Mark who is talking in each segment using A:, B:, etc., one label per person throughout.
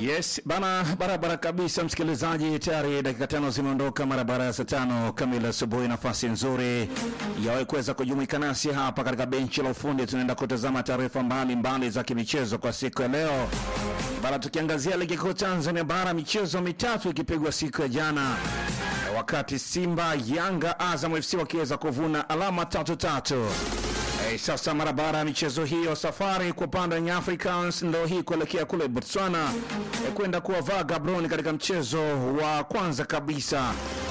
A: Yes bana, barabara kabisa msikilizaji, tayari dakika tano zimeondoka mara baada ya saa tano kamili asubuhi. Nafasi nzuri ya kuweza kujumuika nasi hapa katika benchi la ufundi. Tunaenda kutazama taarifa mbalimbali za kimichezo kwa siku ya leo bana, tukiangazia ligi kuu Tanzania bara, michezo mitatu ikipigwa siku ya jana, wakati Simba, Yanga, Azam FC wakiweza kuvuna alama tatu tatu. Hey, sasa mara baada ya michezo hiyo, safari kwa upande wa Young Africans ndio hii kuelekea kule Botswana eh, kwenda kuwavaa Gaborone katika mchezo wa kwanza kabisa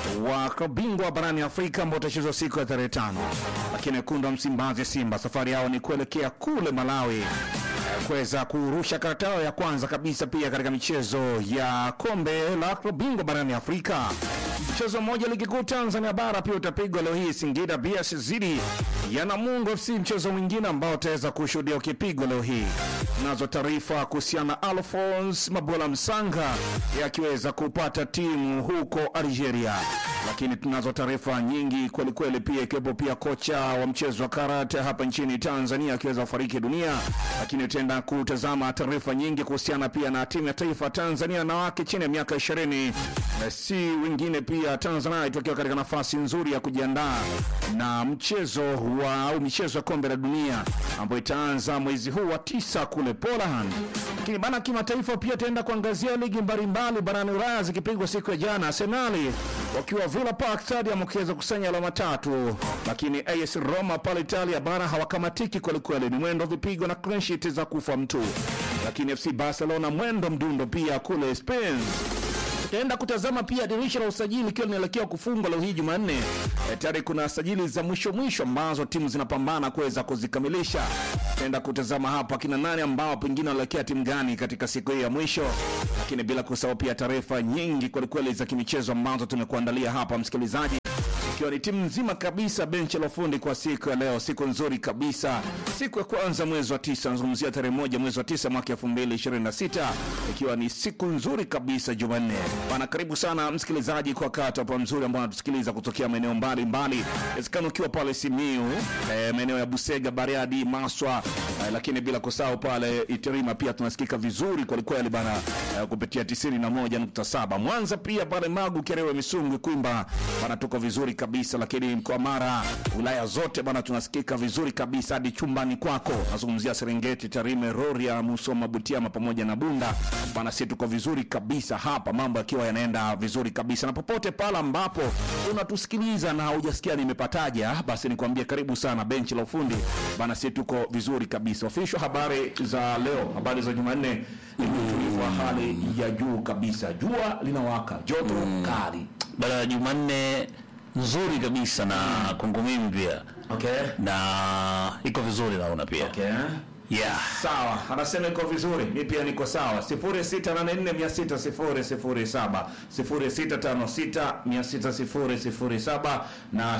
A: wa bingwa barani Afrika ambao utachezwa siku ya tarehe tano. Lakini wekundu wa Msimbazi Simba safari yao ni kuelekea kule Malawi eh, kuweza kurusha karata yao ya kwanza kabisa pia katika michezo ya kombe la bingwa barani Afrika. Mchezo mmoja ligi kuu Tanzania bara pia utapigwa leo hii, Singida BS zidi ya Namungo FC, mchezo mwingine ambao utaweza kushuhudia ukipigwa leo hii. Nazo taarifa kuhusiana na Alphonse Mabola Msanga yakiweza kupata timu huko Algeria, lakini tunazo taarifa nyingi kwelikweli, pia ikiwepo pia kocha wa mchezo wa karate hapa nchini Tanzania akiweza kufariki dunia, lakini tutaenda kutazama taarifa nyingi kuhusiana pia na timu ya taifa Tanzania na wake chini ya miaka ishirini si wengine pia Tanzania itakiwa katika nafasi nzuri ya kujiandaa na mchezo wa au michezo ya kombe la dunia ambayo itaanza mwezi huu wa tisa kule Poland. Lakini bana, kimataifa pia taenda kuangazia ligi mbalimbali barani Ulaya zikipigwa siku ya jana, Arsenali wakiwa Villa Park Stadium wakiweza kusanya alama tatu, lakini AS Roma pale Italia bara hawakamatiki kwelikweli, ni mwendo vipigo na clean sheet za kufa mtu, lakini FC Barcelona mwendo mdundo pia kule Spain tutaenda kutazama pia dirisha la usajili ikiwa linaelekea kufungwa leo hii Jumanne. E, tayari kuna sajili za mwisho mwisho ambazo timu zinapambana kuweza kuzikamilisha. Tutaenda kutazama hapa kina nani ambao pengine wanaelekea timu gani katika siku hii ya mwisho, lakini bila kusahau pia taarifa nyingi kwelikweli za kimichezo ambazo tumekuandalia hapa msikilizaji ikiwa ni timu nzima kabisa benchi la ufundi kwa siku ya leo, siku nzuri kabisa, siku ya kwanza mwezi wa tisa, nazungumzia tarehe moja mwezi wa tisa mwaka elfu mbili ishirini na sita ikiwa ni siku nzuri kabisa Jumanne bana. Karibu sana msikilizaji kwa wakati hapa mzuri ambao anatusikiliza kutokea maeneo mbalimbali, wezekana ukiwa pale Simiu, eh, maeneo ya Busega, Bariadi, Maswa, eh, lakini bila kusahau pale Itirima pia tunasikika vizuri kwelikweli bana, eh, kupitia tisini na moja nukta saba Mwanza pia pale Magu, Kerewe, Misungwi, Kwimba bana, tuko vizuri kabisa lakini mkoa Mara, wilaya zote bana, tunasikika vizuri kabisa hadi chumbani kwako. Nazungumzia Serengeti, Tarime, Rorya, Musoma, Butiama pamoja na Bunda bana, si tuko vizuri kabisa hapa, mambo yakiwa yanaenda vizuri kabisa. Na popote pale ambapo unatusikiliza na haujasikia nimepataje, basi nikwambie karibu sana benchi la ufundi bana, si tuko vizuri kabisa. Official habari za leo, habari za Jumanne ni utulivu wa hali ya juu kabisa, jua linawaka, joto kali
B: baada ya Jumanne nzuri kabisa na kwangu mimi pia
A: Okay.
B: na iko vizuri naona pia
A: Okay.
B: yeah.
A: Sawa, anasema iko vizuri, mi pia niko sawa. 0684600007 0656600007 na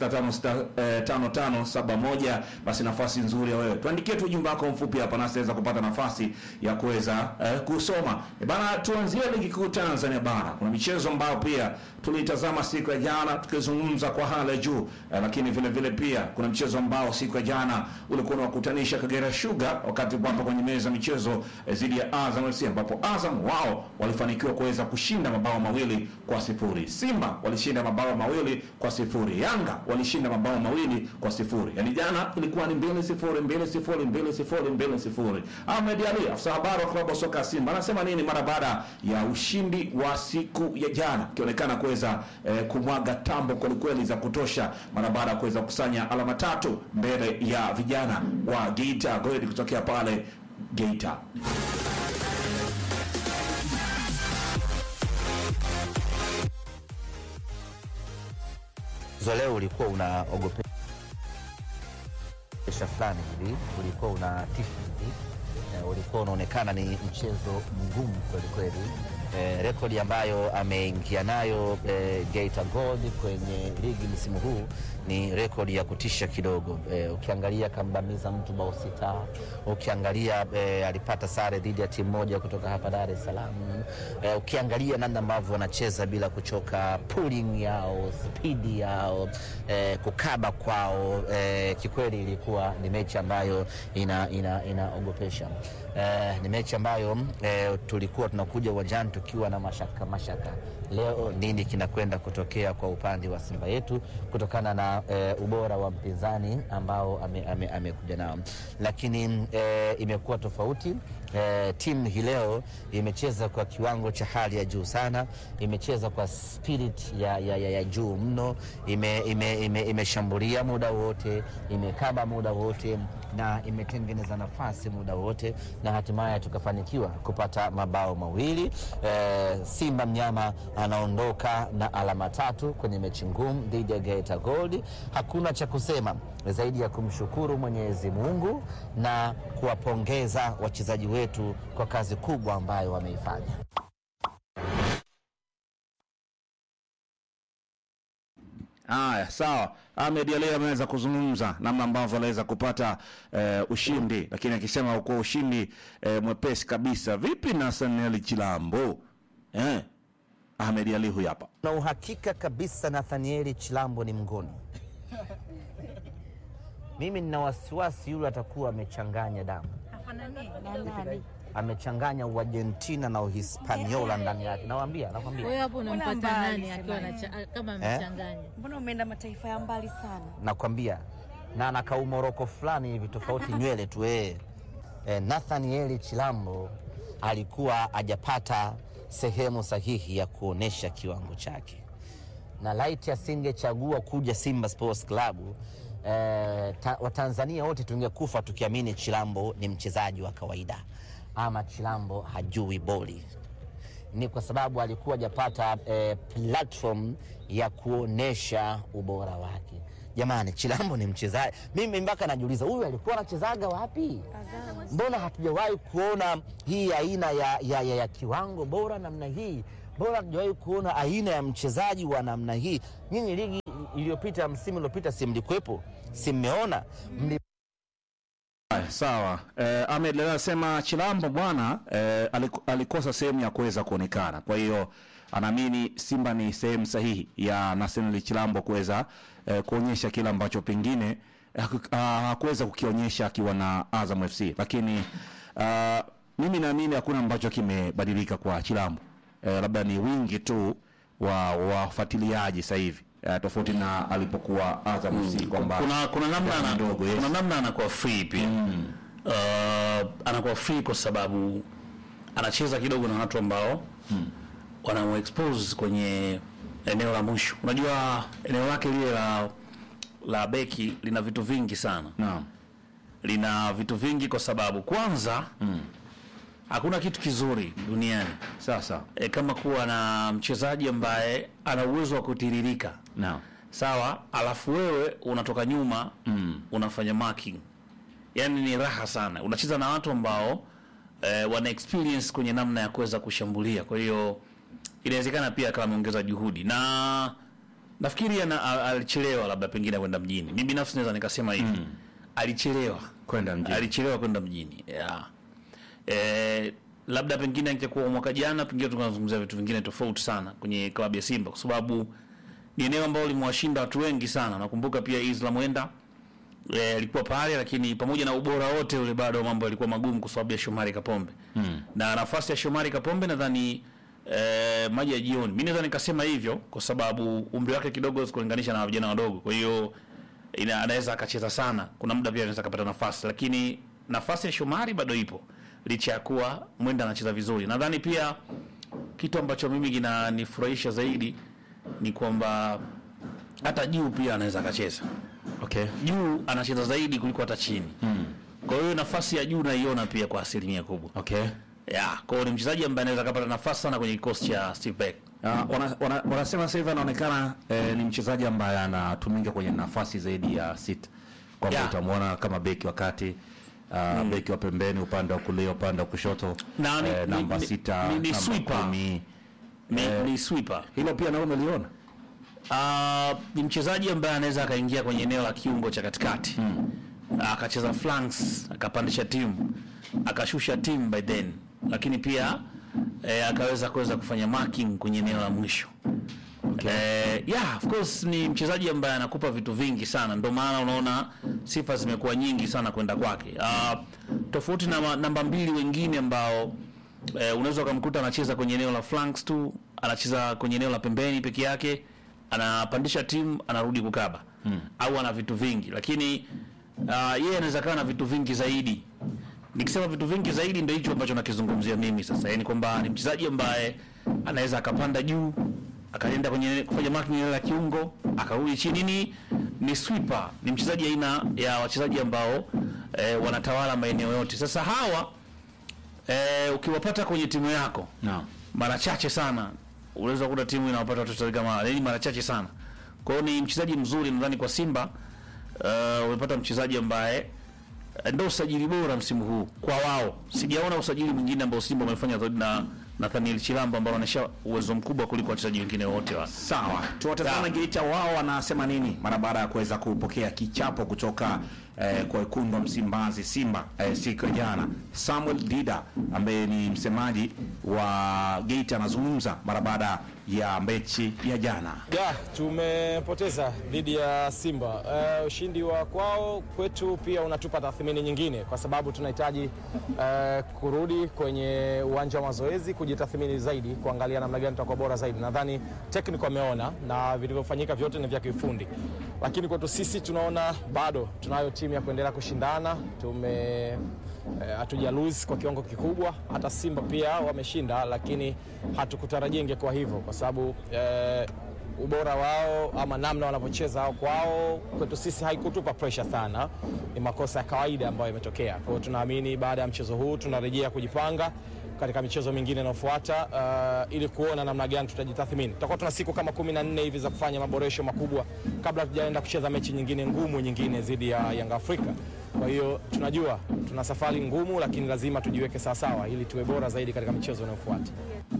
A: 06555571. Basi nafasi nzuri ya wewe, tuandikie tu ujumbe wako mfupi hapa, nasi naweza kupata nafasi ya kuweza eh, kusoma e bana. Tuanzie ligi kuu Tanzania bara, kuna michezo ambayo pia tulitazama siku ya jana tukizungumza kwa hali ya juu eh, lakini vile vile pia kuna mchezo ambao siku ya jana ulikuwa unawakutanisha Kagera Sugar wakati wapo kwenye meza ya michezo eh, dhidi ya Azam FC ambapo Azam wao walifanikiwa kuweza kushinda mabao mawili kwa sifuri. Simba walishinda mabao mawili kwa sifuri. Yanga walishinda mabao mawili kwa sifuri. Yaani jana ilikuwa ni mbili sifuri, mbili sifuri, mbili sifuri, mbili sifuri. Ahmed Ali, afisa habari wa klabu ya soka ya Simba, anasema nini mara baada ya ushindi wa siku ya jana, ikionekana kuweza eh, kumwaga tambo kwelikweli za kutosha mara baada ya kuweza kusanya alama tatu mbele ya vijana wa Geita Gold kutokea pale Geita.
C: Mchezo leo ulikuwa unaogopesha fulani hivi, ulikuwa una tifu hivi, na ulikuwa unaonekana ni mchezo mgumu kweli kweli, eh, rekodi ambayo ameingia nayo eh, Geita Gold kwenye ligi msimu huu ni rekodi ya kutisha kidogo. Eh, ukiangalia kambamiza mtu bao sita, ukiangalia eh, alipata sare dhidi ya timu moja kutoka hapa Dar es Salaam. Eh, ukiangalia namna ambavyo wanacheza bila kuchoka, pulling yao, spidi yao, eh, kukaba kwao, eh, kikweli ilikuwa ni mechi ambayo ina, ina, inaogopesha. Eh, ni mechi ambayo eh, tulikuwa tunakuja uwanjani tukiwa na mashaka mashaka, leo nini kinakwenda kutokea kwa upande wa Simba yetu kutokana na eh, ubora wa mpinzani ambao amekuja ame, ame nao, lakini eh, imekuwa tofauti. Eh, timu hii leo imecheza kwa kiwango cha hali ya juu sana, imecheza kwa spirit ya, ya, ya, ya juu mno, imeshambulia ime, ime, ime muda wote, imekaba muda wote na imetengeneza nafasi muda wote na hatimaye tukafanikiwa kupata mabao mawili. E, Simba mnyama anaondoka na alama tatu kwenye mechi ngumu dhidi ya Geita Gold. Hakuna cha kusema zaidi ya kumshukuru Mwenyezi Mungu na kuwapongeza wachezaji wetu kwa kazi kubwa ambayo wameifanya.
A: Haya, sawa. Ahmed Ali ameweza kuzungumza namna ambavyo aliweza kupata eh, ushindi, lakini akisema ukuwa ushindi eh, mwepesi kabisa. Vipi na Saneli Chilambo eh? Ahmed Ali huyu hapa.
C: Na uhakika kabisa Nathanieli Chilambo ni mngoni. Mimi nina wasiwasi yule atakuwa amechanganya damu, amechanganya Uargentina na Uhispaniola ndani yake. Nawaambia, nakwambia
D: Wewe hapo unampata
E: Mbona mbali
D: nani akiwa
E: sema
D: anacha- kama amechanganya?
E: Mbona umeenda mataifa ya mbali sana?
C: nakwambia na anakaa umoroko fulani hivi tofauti nywele tu eh. Eh, Nathanieli Chilambo alikuwa hajapata sehemu sahihi ya kuonesha kiwango chake, na laiti asingechagua kuja Simba Sports Club eh, ta, Watanzania wote tungekufa tukiamini Chilambo ni mchezaji wa kawaida ama Chilambo hajui boli ni kwa sababu alikuwa hajapata eh, platform ya kuonesha ubora wake. Jamani, Chilambo ni mchezaji, mimi mpaka najiuliza huyu alikuwa anachezaga wapi? Mbona hatujawahi kuona hii aina ya, ya, ya, ya kiwango bora namna hii? Mbona hatujawahi kuona aina ya mchezaji wa namna hii? Nyinyi ligi iliyopita, msimu uliopita, si mlikuwepo? Si mmeona mli
A: Haya, sawa. Eh, Ahmed Ali anasema Chilambo bwana eh, aliku- alikosa sehemu ya kuweza kuonekana, kwa hiyo anaamini Simba ni sehemu sahihi ya Naseneli Chilambo kuweza eh, kuonyesha kile ambacho pengine haku- ah, hakuweza kukionyesha akiwa na Azam FC, lakini ah, mimi naamini hakuna ambacho kimebadilika kwa Chilambo eh, labda ni wingi tu wa wafuatiliaji sasa hivi eh, tofauti na alipokuwa Azam FC kwamba
B: kuna kuna namna
A: Gharama
B: ana,
A: ndogo, yes.
B: kuna namna anakuwa free pia uh, anakuwa free kwa sababu anacheza kidogo na watu ambao wanamuexpose kwenye eneo la mwisho. Unajua eneo lake lile la la beki lina vitu vingi sana,
A: naam.
B: lina vitu vingi kwa sababu kwanza hakuna kitu kizuri duniani
A: Sasa
B: e, kama kuwa na mchezaji ambaye ana uwezo wa kutiririka
A: naam.
B: sawa, alafu wewe unatoka nyuma
A: Mm.
B: unafanya marking, yani ni raha sana. Unacheza na watu ambao eh, wana experience kwenye namna ya kuweza kushambulia, kwa hiyo inawezekana pia kama ameongeza juhudi na nafikiri ana- a- alichelewa labda pengine kwenda mjini. Mimi binafsi naweza nikasema hivi alichelewa
A: Kwenda mjini.
B: alichelewa kwenda mjini yeah. Eh, labda pengine angekuwa mwaka jana, pengine tunazungumzia vitu vingine tofauti sana kwenye klabu ya Simba, kwa sababu ni eneo ambalo limewashinda watu wengi sana. Nakumbuka pia Islam Wenda eh, alikuwa pale, lakini pamoja na ubora wote ule bado mambo yalikuwa magumu kwa sababu ya Shomari Kapombe mm. na nafasi ya Shomari Kapombe nadhani eh, maji ya jioni. Mimi naweza nikasema hivyo kwa sababu umri wake kidogo kulinganisha na vijana wadogo, kwa hiyo ina- anaweza akacheza sana, kuna muda pia anaweza akapata nafasi, lakini nafasi ya Shomari bado ipo licha ya kuwa Mwenda anacheza vizuri. Nadhani pia kitu ambacho mimi kinanifurahisha zaidi ni kwamba hata juu pia anaweza akacheza
A: Okay.
B: juu anacheza zaidi kuliko hata chini mm. kwa hiyo nafasi ya juu naiona pia kwa asilimia kubwa
A: Okay.
B: ya kwa hiyo ni mchezaji ambaye anaweza akapata nafasi sana kwenye kikosi cha Steve Beck
A: Uh, wana, wana, wanasema sasa hivi anaonekana eh, ni mchezaji ambaye anatumika kwenye nafasi zaidi ya sita kwamba
B: Yeah.
A: utamwona kama beki wakati uh, beki wa pembeni upande wa kulia upande wa kushoto
B: Na ni-
A: eh,
B: ni-
A: namba
B: ni-
A: sita
B: ni- ni
A: namba
B: sweeper.
A: kumi.
B: ni, ni sweeper
A: hilo pia nao umeliona
B: Ah, ni mchezaji ambaye anaweza akaingia kwenye eneo la kiungo cha katikati akacheza flanks akapandisha timu akashusha timu by then, lakini pia eh, akaweza kuweza kufanya marking kwenye eneo la mwisho Eh, yeah, of course ni mchezaji ambaye anakupa vitu vingi sana, ndio maana unaona sifa zimekuwa nyingi sana kwenda kwake. Ah, tofauti na ma- namba mbili wengine ambao eh, unaweza ukamkuta anacheza kwenye eneo la flanks tu, anacheza kwenye eneo la pembeni peke yake, anapandisha timu, anarudi kukaba au ana vitu vingi, lakini ah, yeye anaweza kawa na vitu vingi zaidi. Nikisema vitu vingi zaidi, ndio hicho ambacho nakizungumzia mimi sasa, yani kwamba ni mchezaji ambaye anaweza akapanda juu akaenda kwenye kufanya marking eneo la kiungo akarudi chini. Ni ni sweeper, ni mchezaji aina ya wachezaji ambao eh, wanatawala maeneo yote. Sasa hawa eh, ukiwapata kwenye timu yako
A: Naam.
B: mara chache sana unaweza kukuta timu inawapata watoto kama yani mara chache sana. Kwa hiyo ni mchezaji mzuri, nadhani kwa Simba uh, umepata mchezaji ambaye eh, ndio usajili bora msimu huu kwa wao. Sijaona usajili mwingine ambao Simba wamefanya zaidi na Nathaniel Chilambo ambao wanaonyesha uwezo mkubwa kuliko wachezaji wengine wote wa
A: Sawa, tuwatazame Geita wao wanasema nini mara baada ya kuweza kupokea kichapo kutoka eh, kwa wekundu wa Msimbazi Simba eh, siku ya jana. Samuel Dida ambaye ni msemaji wa Geita anazungumza mara baada ya mechi ya jana.
D: Ya, tumepoteza dhidi ya Simba. Eh, ushindi wa kwao kwetu pia unatupa tathmini nyingine, kwa sababu tunahitaji eh, kurudi kwenye uwanja wa mazoezi kujitathmini zaidi, kuangalia namna gani tutakuwa bora zaidi. Nadhani technical ameona na vilivyofanyika vyote ni vya kiufundi, lakini kwetu sisi tunaona bado tunayo timu ya kuendelea kushindana. Tume eh, hatuja lose kwa kiwango kikubwa. Hata Simba pia wameshinda, lakini hatukutarajia ingekuwa hivyo kwa sababu eh, ubora wao ama namna wanavyocheza au kwao, kwetu sisi haikutupa pressure sana. Ni makosa ya kawaida ambayo yametokea. Kwa hiyo tunaamini baada ya mchezo huu tunarejea kujipanga katika michezo mingine inayofuata uh, ili kuona namna gani tutajitathmini. Tutakuwa tuna siku kama kumi na nne hivi za kufanya maboresho makubwa kabla tujaenda kucheza mechi nyingine ngumu nyingine dhidi ya Yanga Afrika. Kwa hiyo tunajua tuna safari ngumu, lakini lazima tujiweke sawasawa ili tuwe bora zaidi katika michezo inayofuata.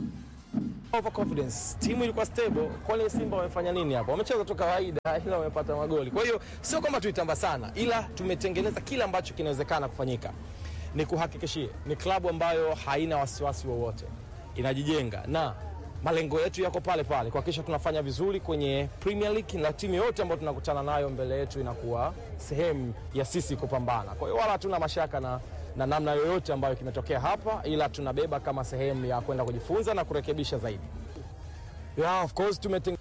D: Overconfidence. Timu ilikuwa stable. Kwani Simba wamefanya nini hapo? Wamecheza tu kawaida ila wamepata magoli. Kwa hiyo sio kwamba tuitamba sana, ila tumetengeneza kila ambacho kinawezekana kufanyika. Ni kuhakikishie ni klabu ambayo haina wasiwasi wowote, inajijenga na malengo yetu yako pale pale, kuhakikisha tunafanya vizuri kwenye Premier League na timu yote ambayo tunakutana nayo mbele yetu inakuwa sehemu ya sisi kupambana. Kwa hiyo wala hatuna mashaka na na namna yoyote ambayo kimetokea hapa, ila tunabeba kama sehemu ya kwenda kujifunza na kurekebisha zaidi. Yeah, of course tumeteng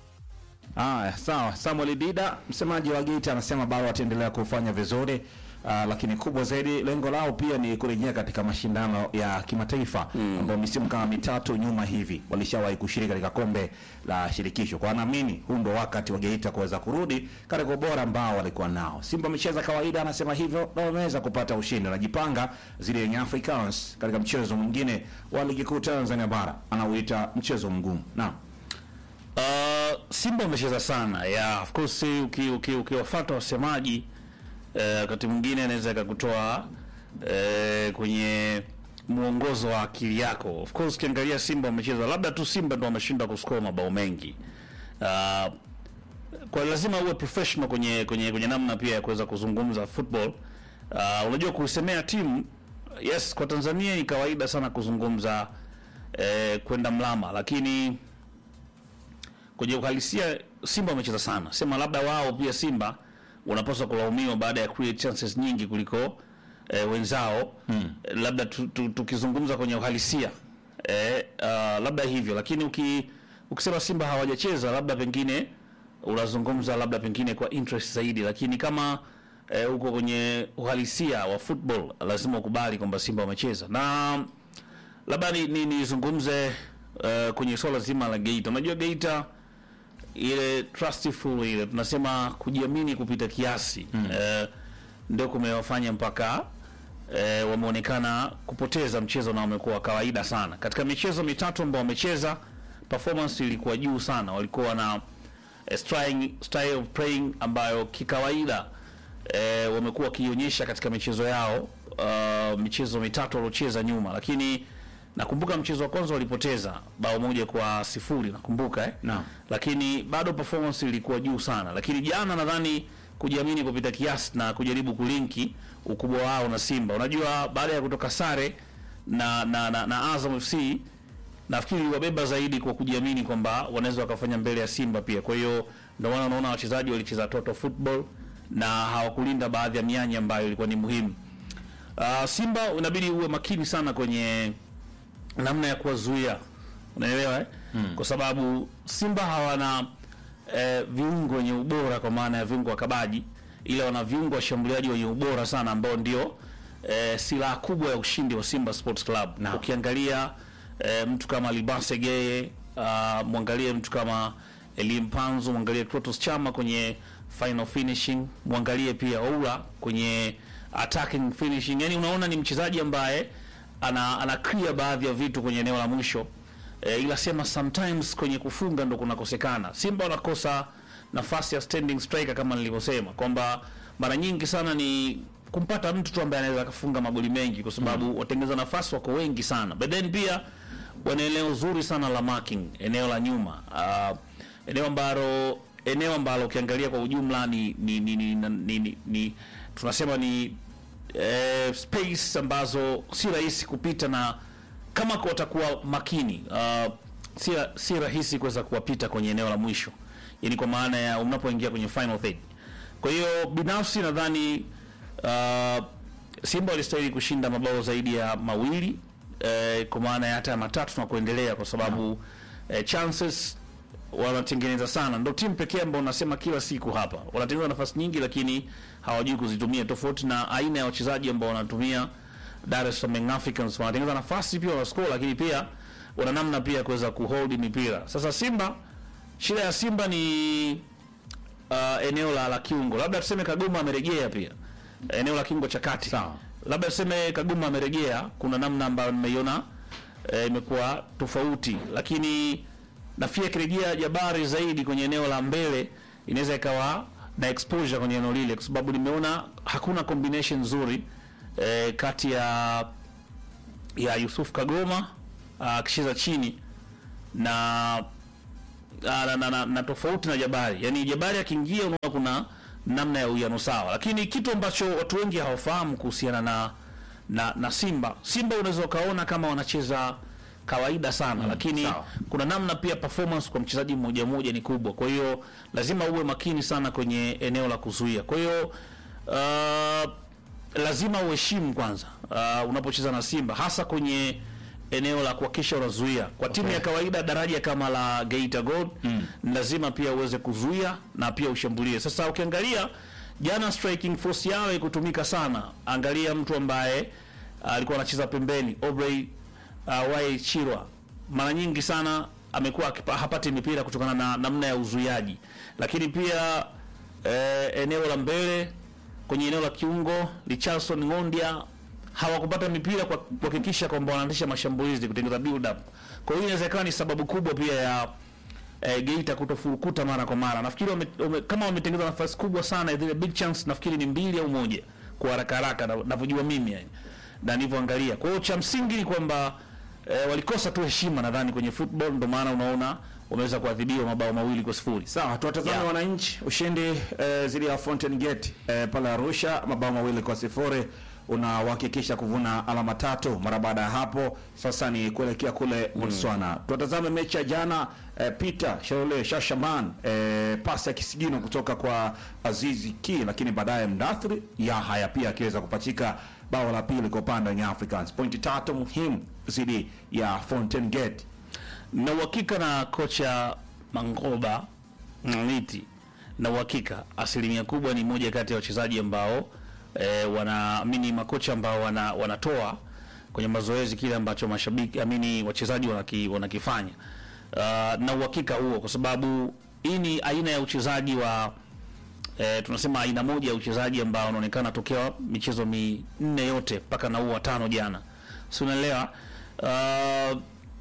A: Aya, sawa. Samuel Dida, msemaji wa Geita, anasema bado wataendelea kufanya vizuri. Uh, lakini kubwa zaidi lengo lao pia ni kurejea katika mashindano ya kimataifa ambao misimu kama mitatu nyuma hivi walishawahi kushiriki katika kombe la shirikisho. Kwa naamini huu ndo wakati wa Geita kuweza kurudi katika ubora ambao walikuwa nao. Simba amecheza kawaida, anasema hivyo, na wameweza kupata ushindi. Anajipanga zile yenye Africans katika mchezo mwingine wa ligi kuu Tanzania bara, anauita mchezo mgumu. Naam.
B: Uh, Simba wamecheza sana yeah, of course uki, uki, ukiwafuata wasemaji eh, wakati mwingine anaweza ikakutoa eh, kwenye mwongozo wa akili yako. Of course ukiangalia Simba wamecheza, labda tu Simba ndo wameshinda kuscore mabao mengi uh, kwa lazima uwe professional kwenye kwenye kwenye namna pia ya kuweza kuzungumza football. Uh, unajua kusemea timu yes, kwa Tanzania ni kawaida sana kuzungumza eh, kwenda mlama, lakini kwenye uhalisia Simba wamecheza sana. Sema labda wao pia Simba wanapaswa kulaumiwa baada ya create chances nyingi kuliko eh, wenzao hmm. Labda tu- tu- tukizungumza kwenye uhalisia eh, uh, labda hivyo, lakini uki, ukisema Simba hawajacheza labda pengine unazungumza labda pengine kwa interest zaidi, lakini kama eh, uko kwenye uhalisia wa football lazima ukubali kwamba Simba wamecheza na labda ni, ni, nizungumze uh, kwenye swala zima la Geita. Unajua Geita ile trustful ile tunasema kujiamini kupita kiasi mm. uh, ndio kumewafanya mpaka uh, wameonekana kupoteza mchezo na wamekuwa wa kawaida sana katika michezo mitatu ambao wamecheza. Performance ilikuwa juu sana, walikuwa na eh, style, style of playing ambayo kikawaida eh, wamekuwa wakionyesha katika michezo yao uh, michezo mitatu waliocheza nyuma, lakini nakumbuka mchezo wa kwanza walipoteza bao moja kwa sifuri nakumbuka eh?
A: Naam.
B: lakini bado performance ilikuwa juu sana, lakini jana nadhani kujiamini kupita kiasi na kujaribu kulinki ukubwa wao na Simba. Unajua, baada ya kutoka sare na na, na, na Azam FC nafikiri wabeba zaidi kwa kujiamini kwamba wanaweza wakafanya mbele ya Simba pia. Kwa hiyo ndio maana unaona wachezaji walicheza total football na hawakulinda baadhi ya mianya ambayo ilikuwa ni muhimu. Uh, Simba unabidi uwe makini sana kwenye namna ya kuwazuia, unaelewa eh? Kwa sababu Simba hawana eh, viungo wenye ubora kwa maana ya viungo wakabaji, ila wana viungo washambuliaji wenye ubora sana ambao ndio eh, silaha kubwa ya ushindi wa Simba Sports Club.
A: Naam.
B: Ukiangalia eh, mtu kama Libase Geye, uh, mwangalie mtu kama Elie Mpanzu, mwangalie Krotos Chama kwenye final finishing, mwangalie pia Oula kwenye attacking finishing. Yani unaona ni mchezaji ambaye ana, ana clear baadhi ya vitu kwenye eneo la mwisho e, ila sema sometimes kwenye kufunga ndo kunakosekana. Simba wanakosa nafasi ya standing striker kama nilivyosema kwamba mara nyingi sana ni kumpata mtu tu ambaye anaweza akafunga magoli mengi kwa sababu watengeneza nafasi wako wengi sana, but then pia wana eneo zuri sana la marking, eneo la nyuma uh, eneo ambalo eneo ambalo ukiangalia kwa ujumla ni ni, ni, ni, ni, ni, ni tunasema ni eh, space ambazo si rahisi kupita na kama kwa watakuwa makini uh, si, si rahisi kuweza kuwapita kwenye eneo la mwisho, yani kwa maana ya unapoingia kwenye final third. Kwa hiyo binafsi nadhani uh, Simba walistahili kushinda mabao zaidi ya mawili eh, kwa maana ya hata ya matatu na kuendelea, kwa sababu eh, chances wanatengeneza sana. Ndio timu pekee ambao unasema kila siku hapa wanatengeneza nafasi nyingi, lakini hawajui kuzitumia, tofauti na aina ya wachezaji ambao wanatumia Dar es Salaam Young Africans. Wanatengeneza nafasi pia wana score, lakini pia wana namna pia ya kuweza kuhold mipira. Sasa Simba, shida ya Simba ni uh, eneo la, la kiungo, labda tuseme Kagoma amerejea pia eneo la kiungo cha kati
A: Sawa.
B: labda tuseme Kagoma amerejea, kuna namna ambayo nimeiona eh, imekuwa tofauti, lakini nafikiri akirejea Jabari zaidi kwenye eneo la mbele inaweza ikawa na exposure kwenye eneo lile, kwa sababu nimeona hakuna combination nzuri eh, kati ya ya Yusuf Kagoma ah, akicheza chini na na, na, na, na, na tofauti na Jabari. Yaani Jabari akiingia unaona kuna namna ya uwiano sawa, lakini kitu ambacho watu wengi hawafahamu kuhusiana na na, na Simba, Simba unaweza ukaona kama wanacheza kawaida sana lakini
A: sawa.
B: kuna namna pia performance kwa mchezaji mmoja mmoja ni kubwa, kwa hiyo lazima uwe makini sana kwenye eneo la kuzuia. Kwa hiyo uh, lazima uheshimu kwanza uh, unapocheza na Simba hasa kwenye eneo la kuhakikisha unazuia. Kwa timu ya kawaida daraja kama la Geita Gold ni lazima pia uweze kuzuia na pia ushambulie. Sasa ukiangalia jana striking force yao ikutumika sana. Angalia mtu ambaye uh, alikuwa anacheza pembeni Aubrey uh, Wai Chirwa mara nyingi sana amekuwa akipa- hapati mipira kutokana na namna ya uzuiaji, lakini pia eh, eneo la mbele kwenye eneo la kiungo Richardson Ngondia hawakupata mipira kwa kuhakikisha kwamba wanaanzisha mashambulizi kutengeneza build up. Kwa hiyo inaweza ikawa ni sababu kubwa pia ya eh, Geita kutofurukuta mara kwa mara. Nafikiri wame, wame, kama wametengeneza nafasi kubwa sana zile big chance, nafikiri ni mbili au moja kwa haraka haraka na- navyojua mimi yani na nilivyoangalia. Kwa hiyo cha msingi ni kwamba eh, walikosa tu heshima nadhani kwenye football, ndio maana unaona wameweza kuadhibiwa mabao mawili kwa sifuri.
A: Sawa, tuwatazame
B: Yeah.
A: wananchi. Ushindi eh, dhidi ya Fountain Gate eh, pale Arusha, mabao mawili kwa sifuri unahakikisha kuvuna alama tatu. Mara baada ya hapo sasa ni kuelekea kule Botswana. Tuwatazame mechi ya jana eh, Peter Sharole Shashaman eh, pasi ya kisigino kutoka kwa Azizi Ki, lakini baadaye Mdathri Yahaya pia akiweza kupachika bao la pili kwa upande wa Young Africans. Pointi tatu muhimu dhidi ya Fountain Gate.
B: na uhakika na kocha Mangoba Mliti, na uhakika asilimia kubwa ni moja kati ya wachezaji ambao e, wanaamini makocha ambao wana, wanatoa kwenye mazoezi kile ambacho mashabiki amini wachezaji wanaki, wanakifanya uh, na uhakika huo, kwa sababu hii ni aina ya uchezaji wa e, tunasema aina moja ya uchezaji ambao unaonekana tokea michezo minne yote mpaka na huu wa tano jana, si unaelewa uh,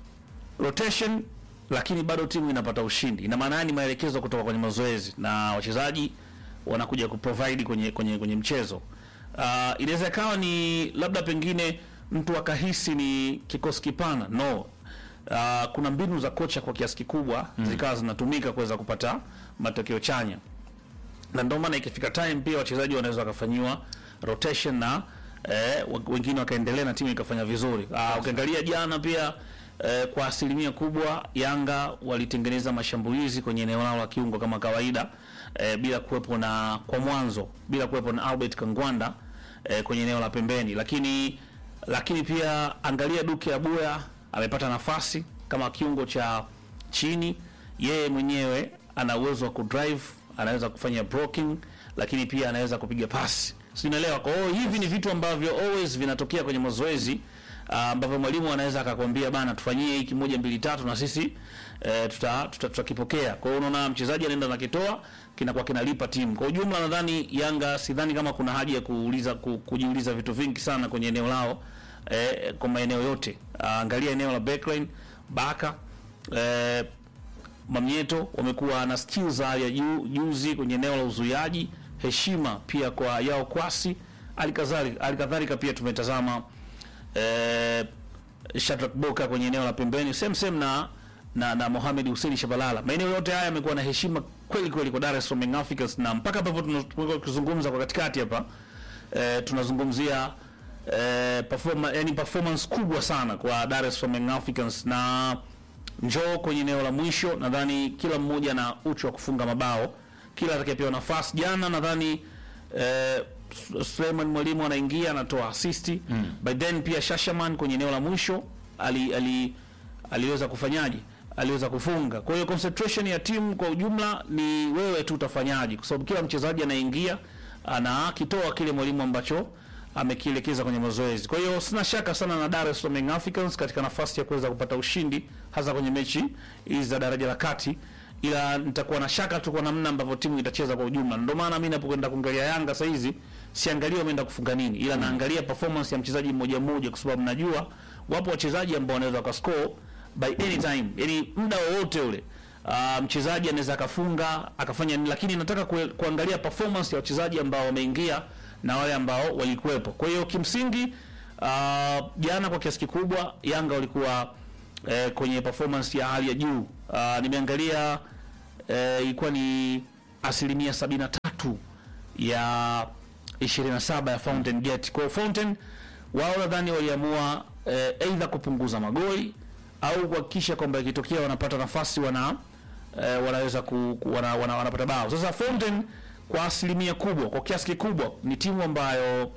B: rotation lakini bado timu inapata ushindi. Ina maana ni maelekezo kutoka kwenye mazoezi na wachezaji wanakuja kuprovide kwenye kwenye kwenye mchezo. Uh, inaweza ikawa ni labda pengine mtu akahisi ni kikosi kipana. No. Uh, kuna mbinu za kocha kwa kiasi kikubwa zikawa zinatumika kuweza kupata matokeo chanya na ndio maana ikifika time pia wachezaji wanaweza wakafanyiwa rotation na eh, wa- wengine wakaendelea na timu ikafanya vizuri. Ah, ukiangalia jana pia eh, kwa asilimia kubwa Yanga walitengeneza mashambulizi kwenye eneo lao la kiungo kama kawaida eh, bila kuwepo na kwa mwanzo bila kuwepo na Albert Kangwanda eh, kwenye eneo la pembeni, lakini lakini pia angalia Duke Abuya amepata nafasi kama kiungo cha chini, yeye mwenyewe ana uwezo wa kudrive, anaweza kufanya blocking, lakini pia anaweza kupiga pasi, si unaelewa? Kwa hiyo hivi ni vitu ambavyo always vinatokea kwenye mazoezi ah, ambavyo mwalimu anaweza akakwambia bana, tufanyie hiki moja mbili tatu, na sisi eh, tuta tuta- tutakipokea. Kwa hiyo unaona mchezaji anaenda nakitoa kinakuwa kinalipa timu kwa ujumla. Nadhani Yanga, sidhani kama kuna haja ya kuuliza ku, kujiuliza vitu vingi sana kwenye eneo lao eh, kwa maeneo yote. Ah, angalia eneo la backline Baka eh, Mamieto wamekuwa na skills za hali ya juu juzi kwenye eneo la uzuiaji. Heshima pia kwa Yao Kwasi, alikadhalika alikadhalika pia tumetazama eh, Shadrack Boka kwenye eneo la pembeni same same na na, na Mohamed Hussein Shabalala. Maeneo yote haya yamekuwa na heshima kweli kweli kwa Dar es Salaam Young Africans, na mpaka hapo tunaweza kuzungumza kwa katikati hapa eh, tunazungumzia eh, performa, yani performance kubwa sana kwa Dar es Salaam Young Africans na njoo kwenye eneo la mwisho, nadhani kila mmoja na uchu wa kufunga mabao, kila atakayepewa nafasi. Jana nadhani eh, Suleiman Mwalimu anaingia anatoa assist mm. by then pia Shashaman kwenye eneo la mwisho ali, ali, aliweza kufanyaje, aliweza kufunga. Kwa hiyo concentration ya timu kwa ujumla ni wewe tu utafanyaje, kwa sababu kila mchezaji anaingia anakitoa kile mwalimu ambacho amekielekeza kwenye mazoezi. Kwa hiyo sina shaka sana na Dar es Salaam Young Africans katika nafasi ya kuweza kupata ushindi hasa kwenye mechi hizi za daraja la kati, ila nitakuwa na shaka tu kwa namna ambavyo timu itacheza kwa ujumla. Ndio maana mimi napokwenda kuangalia Yanga sasa hizi siangalia wameenda kufunga nini, ila naangalia performance ya mchezaji mmoja mmoja, kwa sababu najua wapo wachezaji ambao wanaweza wakascore by any time, yani muda wowote ule. Uh, mchezaji anaweza akafunga akafanya nini, lakini nataka kue, kuangalia performance ya wachezaji ambao wameingia na wale ambao walikuwepo. Kwa hiyo kimsingi uh, jana kwa kiasi kikubwa Yanga walikuwa eh, kwenye performance ya hali ya juu. Uh, nimeangalia eh, ilikuwa ni asilimia sabini na tatu ya 27 ya Fountain Gate. Kwa hiyo Fountain wao nadhani waliamua eh, aidha kupunguza magoli au kuhakikisha kwamba ikitokea wanapata nafasi wana eh, wanaweza ku, ku, wana, wana, wanapata bao. Sasa Fountain kwa asilimia kubwa, kwa kiasi kikubwa ni timu ambayo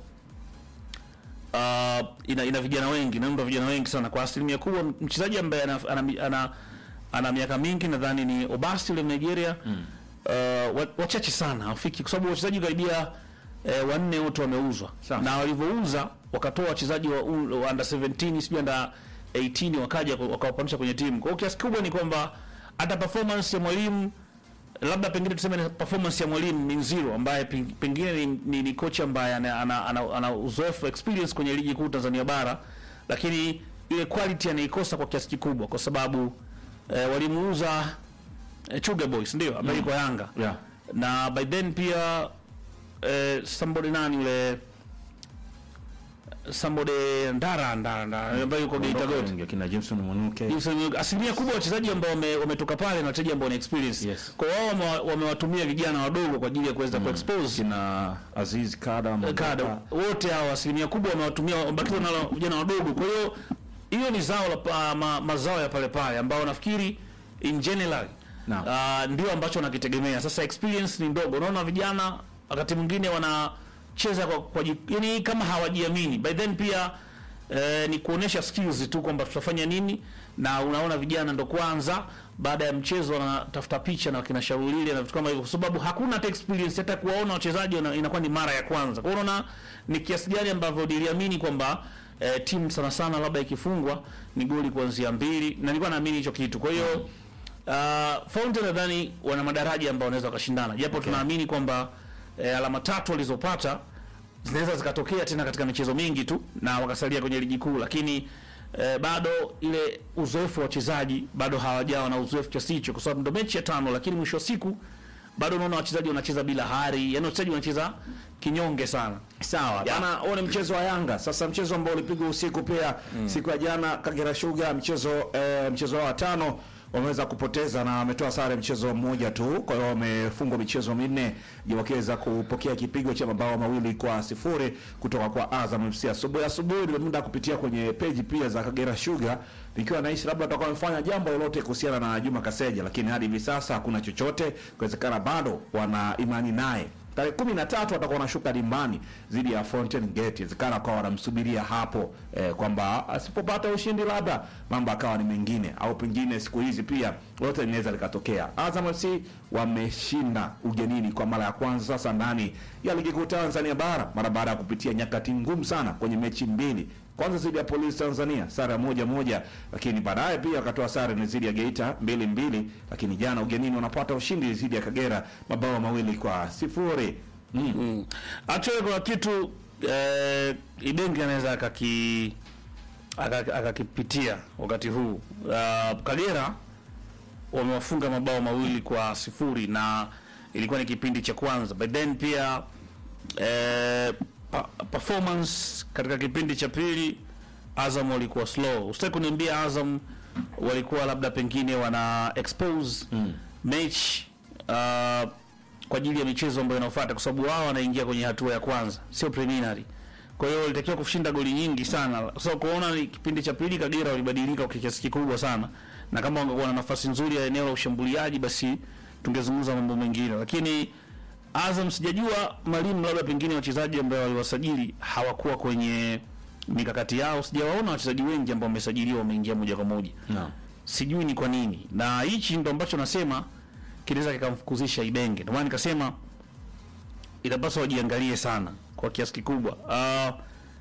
B: uh, ina, ina vijana wengi, inaunda vijana wengi sana. Kwa asilimia kubwa mchezaji ambaye ana, ana, ana, ana miaka mingi nadhani ni Obasi yule Nigeria mm. uh, wa- wachache sana hafiki, kwa sababu wachezaji karibia eh, wanne wote wameuzwa
A: Sawa.
B: na walivyouza wakatoa wachezaji wa, u- wa under 17 sijui under 18 wakaja wakawapandisha kwenye timu. Kwa hiyo kiasi kikubwa ni kwamba hata performance ya mwalimu labda pengine tuseme ni performance ya mwalimu Minziro ambaye peng- pengine ni, ni, ni kocha ambaye ana, ana, ana, ana uzoefu experience kwenye ligi kuu Tanzania bara, lakini ile quality anaikosa kwa kiasi kikubwa, kwa sababu eh, walimuuza eh, Chuga Boys ndio ambaye yuko Yanga
A: Yeah.
B: na by then pia eh, somebody nani yule somebody Ndara Ndara Ndara ambaye yuko Geita Gold
A: Wengi, akina Jameson Mwanuke
B: Jameson, asilimia kubwa wachezaji ambao wame- wametoka pale na wachezaji ambao wana experience.
A: Yes.
B: Kwa wao wame- wamewatumia vijana wadogo kwa ajili ya kuweza kuexpose
A: kina Aziz Kada
B: kada
A: Mangaka.
B: wote hao asilimia kubwa wamewatumia wamebakiza na vijana wadogo. Kwa hiyo hiyo ni zao la pa, ma, mazao ya pale pale ambao nafikiri in general
A: Naam.
B: uh, ndio ambacho nakitegemea. Sasa experience ni ndogo, unaona vijana wakati mwingine wanacheza kwa, kwa ji- yani kama hawajiamini. By then pia eh, ni kuonesha skills tu kwamba tutafanya nini, na unaona vijana ndo kwanza baada ya mchezo wanatafuta picha na wakina Shaulile na vitu kama hivyo, kwa sababu hakuna hata experience, hata kuwaona wachezaji wana- inakuwa ni mara ya kwanza. Kwa hiyo unaona ni kiasi gani ambavyo niliamini kwamba eh, timu sana sana labda ikifungwa ni goli kuanzia mbili, na nilikuwa naamini hicho kitu. Kwa hiyo uh, Fountain nadhani wana madaraja ambao wanaweza wakashindana, japo tunaamini kwamba eh, alama tatu walizopata zinaweza zikatokea tena katika michezo mingi tu na wakasalia kwenye ligi kuu, lakini eh, bado ile uzoefu wa wachezaji bado hawajawa na uzoefu kiasi hicho, kwa sababu ndo mechi ya tano, lakini mwisho wa siku bado unaona wachezaji wanacheza bila hari, yani wachezaji wanacheza kinyonge sana.
A: Sawa
B: Ya.
A: bana, huo ni mchezo wa Yanga. Sasa mchezo ambao ulipigwa usiku pia siku ya jana, Kagera Sugar mchezo eh, mchezo wao wa tano wameweza kupoteza na wametoa sare mchezo mmoja tu, kwa hiyo wamefungwa michezo minne wakiweza kupokea kipigo cha mabao mawili kwa sifuri kutoka kwa Azam FC. Asubuhi asubuhi nimemuda kupitia kwenye peji pia za Kagera Sugar nikiwa naishi labda watakuwa wamefanya jambo lolote kuhusiana na Juma Kaseja, lakini hadi hivi sasa hakuna chochote. Kuwezekana bado wana imani naye tarehe kumi na tatu watakuwa wanashuka dimbani dhidi ya Fountain Gate. Inawezekana kwa wanamsubiria hapo eh, kwamba asipopata ushindi labda mambo akawa ni mengine, au pengine siku hizi pia lote linaweza likatokea. Azam FC wameshinda ugenini kwa mara ya kwanza sasa ndani ya ligi kuu Tanzania bara mara baada ya kupitia nyakati ngumu sana kwenye mechi mbili kwanza dhidi ya Polisi Tanzania sare ya moja moja, lakini baadaye pia wakatoa sare ni dhidi ya Geita mbili mbili, lakini jana ugenini wanapata ushindi dhidi ya Kagera mabao mawili kwa sifuri. Mm.
B: Mm. Actually kuna kitu eh, Ibenge anaweza akaki aka- akakipitia wakati huu. Uh, Kagera wamewafunga mabao mawili kwa sifuri na ilikuwa ni kipindi cha kwanza, but then pia eh, pa, performance katika kipindi cha pili Azam walikuwa slow. Usitaki kuniambia Azam walikuwa labda pengine wana expose mechi uh, kwa ajili ya michezo ambayo inafuata, kwa sababu wao wanaingia kwenye hatua ya kwanza, sio preliminary. Kwa hiyo walitakiwa kushinda goli nyingi sana. So kuona ni kipindi cha pili Kagera walibadilika kwa kiasi kikubwa sana, na kama wangekuwa na nafasi nzuri ya eneo la ushambuliaji, basi tungezungumza mambo mengine, lakini Azam sijajua mwalimu, labda pengine wachezaji ambao waliwasajili hawakuwa kwenye mikakati yao. Sijawaona wachezaji wengi ambao wamesajiliwa wameingia moja kwa moja
A: No.
B: sijui ni kwa nini, na hichi ndo ambacho nasema kinaweza kikamfukuzisha Ibenge. Ndio maana nikasema inapaswa wajiangalie sana kwa kiasi kikubwa. Uh,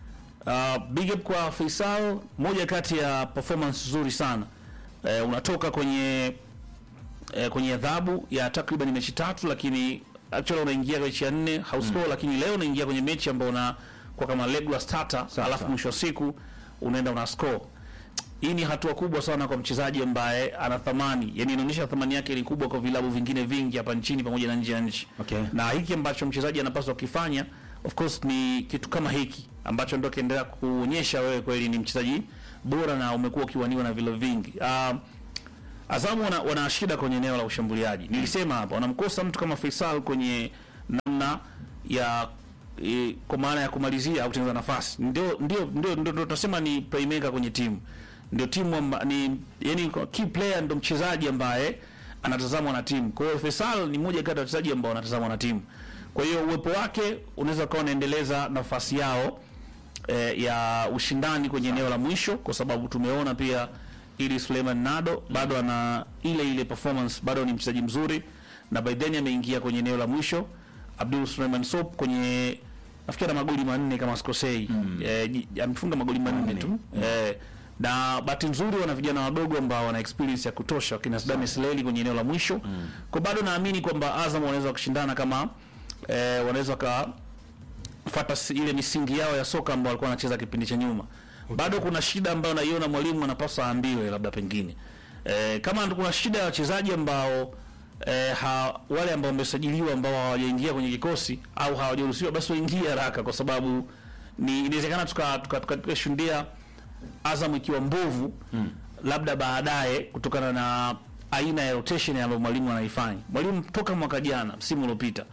B: uh, big up kwa Faisal, moja kati ya performance nzuri sana uh, unatoka kwenye uh, kwenye adhabu ya takriban mechi tatu, lakini actually unaingia mechi ya nne hauscore, lakini leo unaingia kwenye mechi ambayo una kwa kama regular starter,
A: Sawa,
B: alafu
A: sawa.
B: mwisho wa siku unaenda una score hii ni hatua kubwa sana kwa mchezaji ambaye ana thamani, yani inaonyesha thamani yake ni kubwa kwa vilabu vingine vingi hapa nchini pamoja na nje ya nchi.
A: Okay.
B: Na hiki ambacho mchezaji anapaswa kukifanya of course ni kitu kama hiki ambacho ndio kiendelea kuonyesha wewe kweli ni mchezaji bora na umekuwa ukiwaniwa na vilabu vingi. Uh, Azamu wana, wana shida kwenye eneo la ushambuliaji. Nilisema hapa wanamkosa mtu kama Faisal kwenye namna ya e, kwa maana ya kumalizia au kutengeneza nafasi. Ndio ndio ndio ndio ndio tunasema ni playmaker kwenye timu. Ndio timu amba, ni yani key player ndio mchezaji ambaye anatazamwa na timu. Kwa hiyo Faisal ni mmoja kati ya wachezaji ambao wanatazamwa na timu. Kwa hiyo uwepo wake unaweza kuwa unaendeleza nafasi yao eh, ya ushindani kwenye eneo la mwisho, kwa sababu tumeona pia ili Suleiman Nado bado ana ile ile performance, bado ni mchezaji mzuri, na by then ameingia kwenye eneo la mwisho. Abdul Suleiman Sop kwenye nafikiri ana magoli manne kama sikosei, eh, ji- amefunga magoli manne tu eh, na bahati nzuri wana vijana wadogo ambao wana experience ya kutosha, wakina Sadam Sleli kwenye eneo la mwisho. Kwa bado naamini kwamba Azam wanaweza kushindana kama eh, wanaweza ka fata si- ile misingi yao ya soka ambao walikuwa wanacheza kipindi cha nyuma. Bado kuna shida ambayo naiona mwalimu anapaswa aambiwe, labda pengine e, kama kuna shida ya wachezaji ambao e, ha, wale ambao wamesajiliwa ambao hawajaingia kwenye kikosi au hawajaruhusiwa, basi waingie haraka, kwa sababu ni inawezekana tuka tuka, tuka, tukashuhudia Azam ikiwa mbovu labda baadaye kutokana na aina ya rotation ambayo mwalimu anaifanya. Mwalimu toka mwaka jana msimu uliopita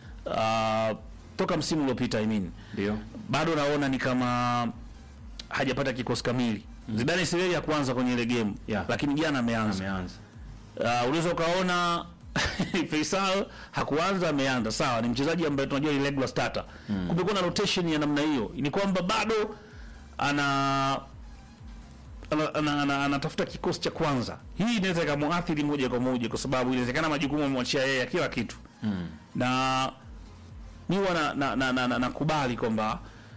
B: uh, toka msimu uliopita I mean,
A: Ndio.
B: bado naona ni kama hajapata kikosi kamili. Zidane Sileli ya kuanza kwenye ile game
A: Yeah.
B: lakini jana ameanza.
A: Ameanza.
B: Uh, unaweza ukaona Faisal hakuanza, ameanza. Sawa, ni mchezaji ambaye tunajua ni regular starter. Kumekuwa na rotation ya namna hiyo, ni kwamba bado ana ana- ana- ana- anatafuta kikosi cha kwanza. Hii inaweza ikamuathiri moja kwa moja, kwa sababu inawezekana majukumu amemwachia yeye ya kila kitu na mi huwa na, na, na, na, na, nakubali kwamba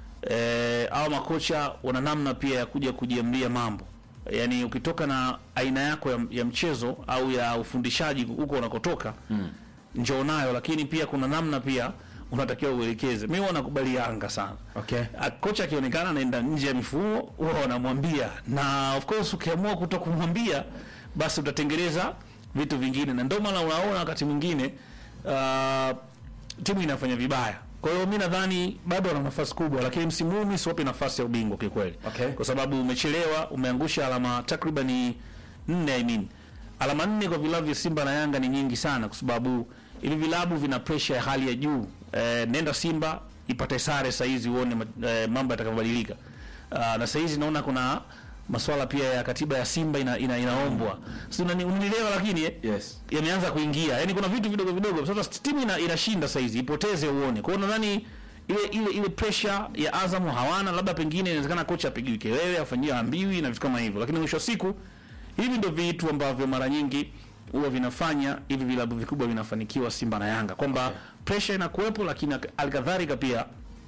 B: eh, au makocha wana namna pia ya kuja kujiamlia mambo yaani ukitoka na aina yako ya, ya mchezo au ya ufundishaji huko unakotoka mm. njoo nayo lakini pia kuna namna pia unatakiwa uelekeze mi huwa nakubali Yanga sana
A: Okay.
B: A- kocha akionekana anaenda nje ya mifumo huwa wanamwambia na of course ukiamua kuto kumwambia basi utatengeneza vitu vingine na ndio maana unaona wakati mwingine uh, timu inafanya vibaya. Kwa hiyo mi nadhani bado wana nafasi kubwa, lakini msimu huu mi siwapi nafasi ya ubingwa kikweli,
A: Okay.
B: kwa sababu umechelewa, umeangusha alama takribani nne. I mean alama nne kwa vilabu vya Simba na Yanga ni nyingi sana, kwa sababu hivi vilabu vina pressure ya hali ya juu. Eh, nenda Simba ipate sare saizi uone ma- eh, mambo yatakavyobadilika. Uh, na saizi naona kuna maswala pia ya katiba ya Simba ina, ina, inaombwa, si unani- unanielewa? Lakini eh,
A: Yes.
B: yameanza kuingia, yaani kuna vitu vidogo vidogo. Sasa timu ina, inashinda saizi, ipoteze uone. Kwa hiyo nadhani ile ile ile pressure ya Azam hawana, labda pengine inawezekana kocha apigiwi kelele, afanyiwe ambiwi na vitu kama hivyo, lakini mwisho wa siku hivi ndio vitu ambavyo mara nyingi huwa vinafanya hivi vilabu vikubwa vinafanikiwa, Simba na Yanga, kwamba pressure inakuwepo, lakini alikadhalika pia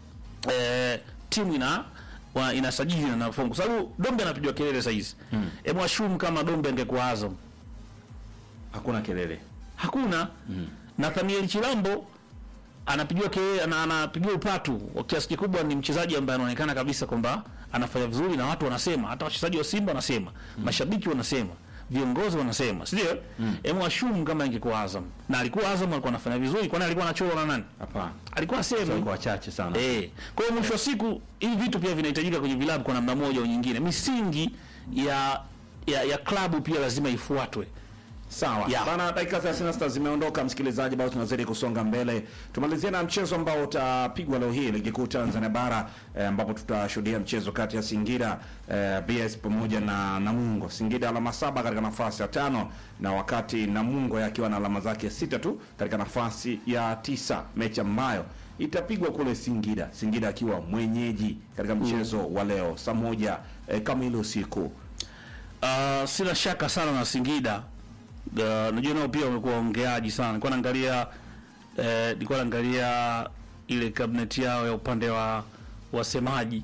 B: eh, timu ina wa, inasajili na nafungu, kwa sababu Dombe anapigwa kelele saizi. Hebu ashumu kama Dombe angekuwa Azam
A: Hakuna kelele.
B: hakuna Nathaniel Chilambo anapigiwa kelele, ana- anapigiwa upatu kwa kiasi kikubwa. Ni mchezaji ambaye anaonekana kabisa kwamba anafanya vizuri na watu wanasema, hata wachezaji wa Simba wanasema, mashabiki wanasema, viongozi wanasema, si ndio? Hebu ashumu kama ingekuwa Azam na alikuwa Azam, alikuwa anafanya vizuri, kwani alikuwa anachorwa na nani?
A: Hapana.
B: Alikuwa asemi
A: Kwa wachache sana.
B: Eh, kwa hiyo mwisho wa siku hivi vitu pia vinahitajika kwenye vilabu kwa namna moja au nyingine. Misingi ya ya, ya klabu pia lazima ifuatwe.
A: Sawa
B: Ya.
A: bana, dakika 36 zimeondoka, msikilizaji, bado tunazidi kusonga mbele. Tumalizie na mchezo ambao utapigwa leo hii ligi kuu Tanzania bara eh, ambapo tutashuhudia mchezo kati ya Singida eh, BS pamoja na Namungo. Singida alama saba katika nafasi ya tano na wakati Namungo yakiwa na alama zake sita tu katika nafasi ya tisa, mechi ambayo itapigwa kule Singida, Singida akiwa mwenyeji katika mchezo wa leo saa moja eh, kamili usiku.
B: Uh, sina shaka sana na Singida. Uh, najua nao pia wamekuwa waongeaji sana. Nilikuwa naangalia eh, nilikuwa naangalia ile cabinet yao ya upande wa wasemaji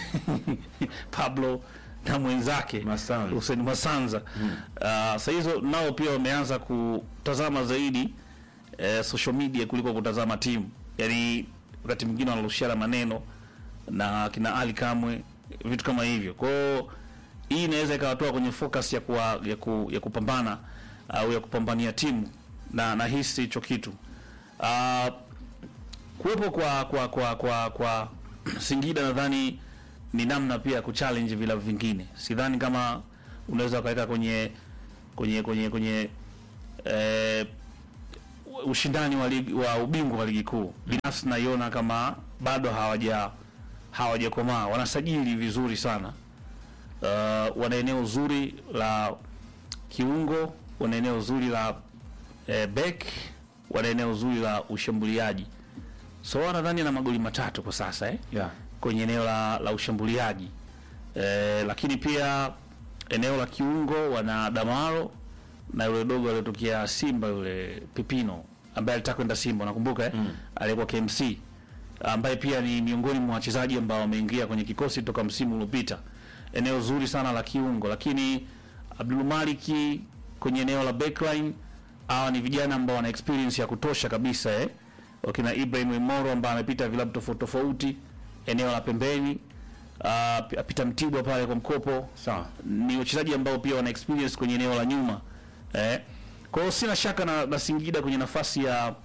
B: Pablo na mwenzake
A: Masanza.
B: Hussein Masanza. Uh, saa hizo nao pia wameanza kutazama zaidi eh, social media kuliko kutazama timu. Yaani wakati mwingine wanarushiana maneno na kina Ali Kamwe vitu kama hivyo. Kwa hiyo hii inaweza ikawatoa kwenye focus ya kuwa, ya, ku, ya kupambana au ya kupambania timu na nahisi hicho kitu uh, kuwepo kwa kwa kwa kwa, kwa Singida nadhani ni namna pia ya kuchallenge vilabu vingine. Sidhani kama unaweza ukaweka kwenye kwenye kwenye kwenye eh, ushindani wa, ligi, wa ubingwa wa ligi kuu. Binafsi naiona kama bado hawaja hawajakomaa, wanasajili vizuri sana. Uh, wana eneo zuri la kiungo, wana eneo zuri la eh, back, wana eneo zuri la ushambuliaji. So nadhani ana magoli matatu kwa sasa eh?
A: Yeah.
B: kwenye eneo la, la ushambuliaji eh, lakini pia eneo la kiungo wana Damaro na yule dogo aliyotokea Simba yule Pipino ambaye alitaka kwenda Simba nakumbuka eh? alikuwa KMC ambaye pia ni miongoni mwa wachezaji ambao wameingia kwenye kikosi toka msimu uliopita. Eneo zuri sana la kiungo, lakini Abdul Maliki kwenye eneo la backline, hawa ni vijana ambao wana experience ya kutosha kabisa eh? wakina Ibrahim Imoro ambaye amepita vilabu tofauti tofauti eneo la pembeni uh, apita Mtibwa pale kwa mkopo
A: Sawa.
B: ni wachezaji ambao pia wana experience kwenye eneo la nyuma eh. Kwa hiyo sina shaka na, na Singida kwenye nafasi ya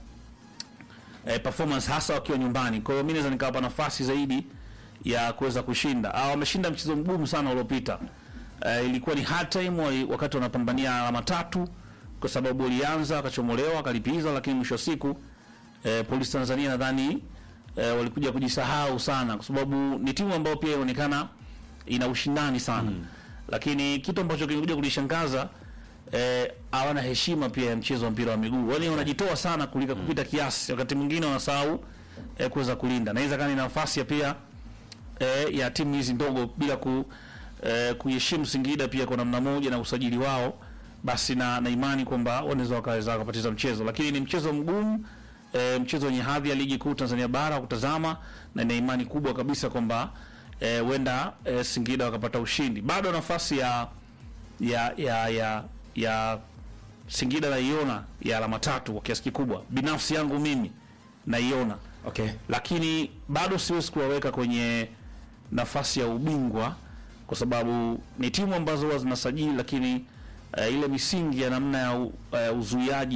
B: eh, performance hasa wakiwa nyumbani. Kwa hiyo mimi naweza nikawapa nafasi zaidi ya kuweza kushinda. Ah, wameshinda mchezo mgumu sana uliopita. Eh, ilikuwa ni hard time wali- wakati wanapambania alama tatu kwa sababu walianza wakachomolewa wakalipiza, lakini mwisho wa siku eh, Polisi Tanzania nadhani eh, walikuja kujisahau sana kwa sababu ni timu ambayo pia inaonekana ina ushindani sana lakini kitu ambacho kimekuja kulishangaza eh, hawana heshima pia ya mchezo wa mpira wa miguu, yaani wanajitoa sana kulika kupita kiasi, wakati mwingine wanasahau eh, kuweza kulinda. Naweza kama ni nafasi ya pia eh, ya timu hizi ndogo bila ku eh, kuheshimu Singida pia kwa namna moja na usajili wao, basi na, na imani kwamba wanaweza wakaweza wakapoteza mchezo, lakini ni mchezo mgumu eh, mchezo wenye hadhi ya ligi kuu Tanzania bara wa kutazama, na ina imani kubwa kabisa kwamba eh, huenda eh, Singida wakapata ushindi. Bado nafasi ya ya ya ya, ya Singida naiona ya alama tatu kwa kiasi kikubwa, binafsi yangu mimi naiona
A: Okay.
B: lakini bado siwezi kuwaweka kwenye nafasi ya ubingwa kwa sababu ni timu ambazo huwa zinasajili, lakini uh, ile misingi ya namna ya u- uh, uzuiaji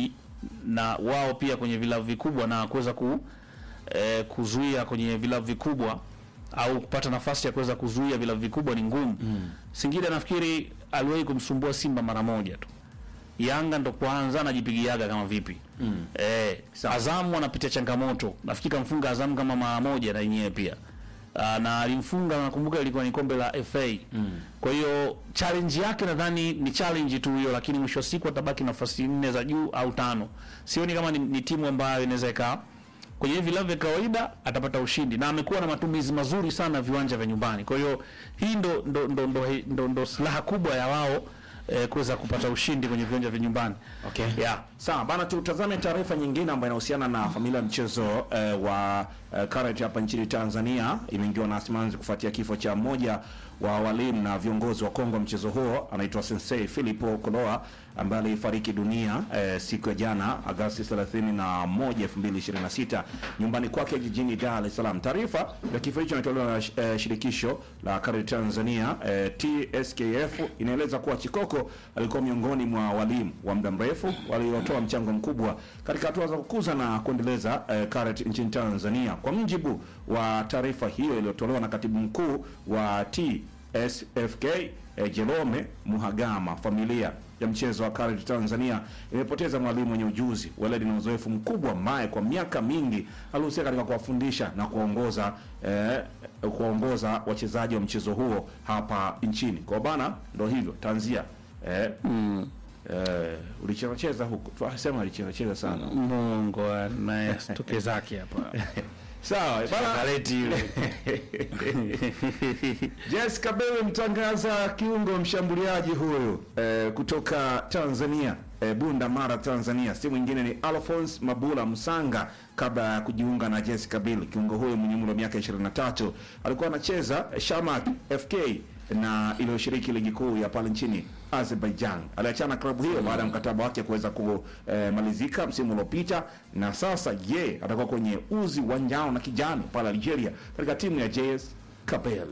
B: na wao pia kwenye vilabu vikubwa na kuweza ku eh, kuzuia kwenye vilabu vikubwa au kupata nafasi ya kuweza kuzuia vilabu vikubwa ni ngumu. Singida nafikiri aliwahi kumsumbua Simba mara moja tu. Yanga ndo kwanza anajipigiaga kama vipi. Eh, Azamu anapitia changamoto. Nafikiri kamfunga Azamu kama mara moja na yenyewe pia. Uh, na alimfunga nakumbuka ilikuwa ni kombe la FA. Kwa hiyo challenge yake nadhani ni challenge tu hiyo, lakini mwisho wa siku atabaki nafasi nne za juu au tano. Sioni kama ni, ni timu ambayo inaweza ikaa kwenye hivi vilabu vya kawaida atapata ushindi na amekuwa na matumizi mazuri sana ya viwanja vya nyumbani. Kwa hiyo hii ndo ndo ndo, ndo, ndo, ndo silaha kubwa ya wao eh, kuweza kupata ushindi kwenye viwanja vya nyumbani.
A: Okay.
B: Yeah.
A: Sawa bana, tutazame taarifa nyingine ambayo inahusiana na familia ya mchezo eh, wa eh, Karate hapa nchini Tanzania. Imeingiwa na simanzi kufuatia kifo cha mmoja wa walimu na viongozi wa Kongo wa mchezo huo, anaitwa Sensei Philipo Koloa ambaye alifariki dunia eh, siku ya jana Agosti 31, 2026 nyumbani kwake jijini Dar es Salaam. Taarifa ya kifo hicho imetolewa na eh, shirikisho la Karate Tanzania eh, TSKF inaeleza kuwa Chikoko alikuwa miongoni mwa walimu wa muda mrefu waliotoa mchango mkubwa katika hatua za kukuza na kuendeleza eh, karate nchini Tanzania. Kwa mujibu wa taarifa hiyo iliyotolewa na katibu mkuu wa TSFK eh, Jerome Muhagama, familia ya mchezo wa karate Tanzania imepoteza mwalimu mwenye ujuzi, weledi na uzoefu mkubwa ambaye kwa miaka mingi alihusika katika kuwafundisha na kuwaongoza eh, kuwaongoza wachezaji wa mchezo huo hapa nchini. Kwa bana, ndo hivyo tanzia eh, eh, ulichezacheza huko tunasema alichezacheza sana
B: Mungu naye stoke zake hapa.
A: sawa bana
B: Kaleti yule.
A: Jessica Bell mtangaza kiungo mshambuliaji huyu eh, kutoka Tanzania eh, Bunda Mara Tanzania, si mwingine ni Alphonse Mabula Msanga. Kabla ya kujiunga na Jessica Bill, kiungo huyo mwenye umri wa miaka 23 alikuwa anacheza Shamak FK na iliyoshiriki ligi kuu ya pale nchini Azerbaijan. Aliachana na klabu hiyo baada ya mkataba wake kuweza kumalizika msimu uliopita, na sasa ye atakuwa kwenye uzi wa njano na kijani pale Algeria katika timu ya JS Kabylie.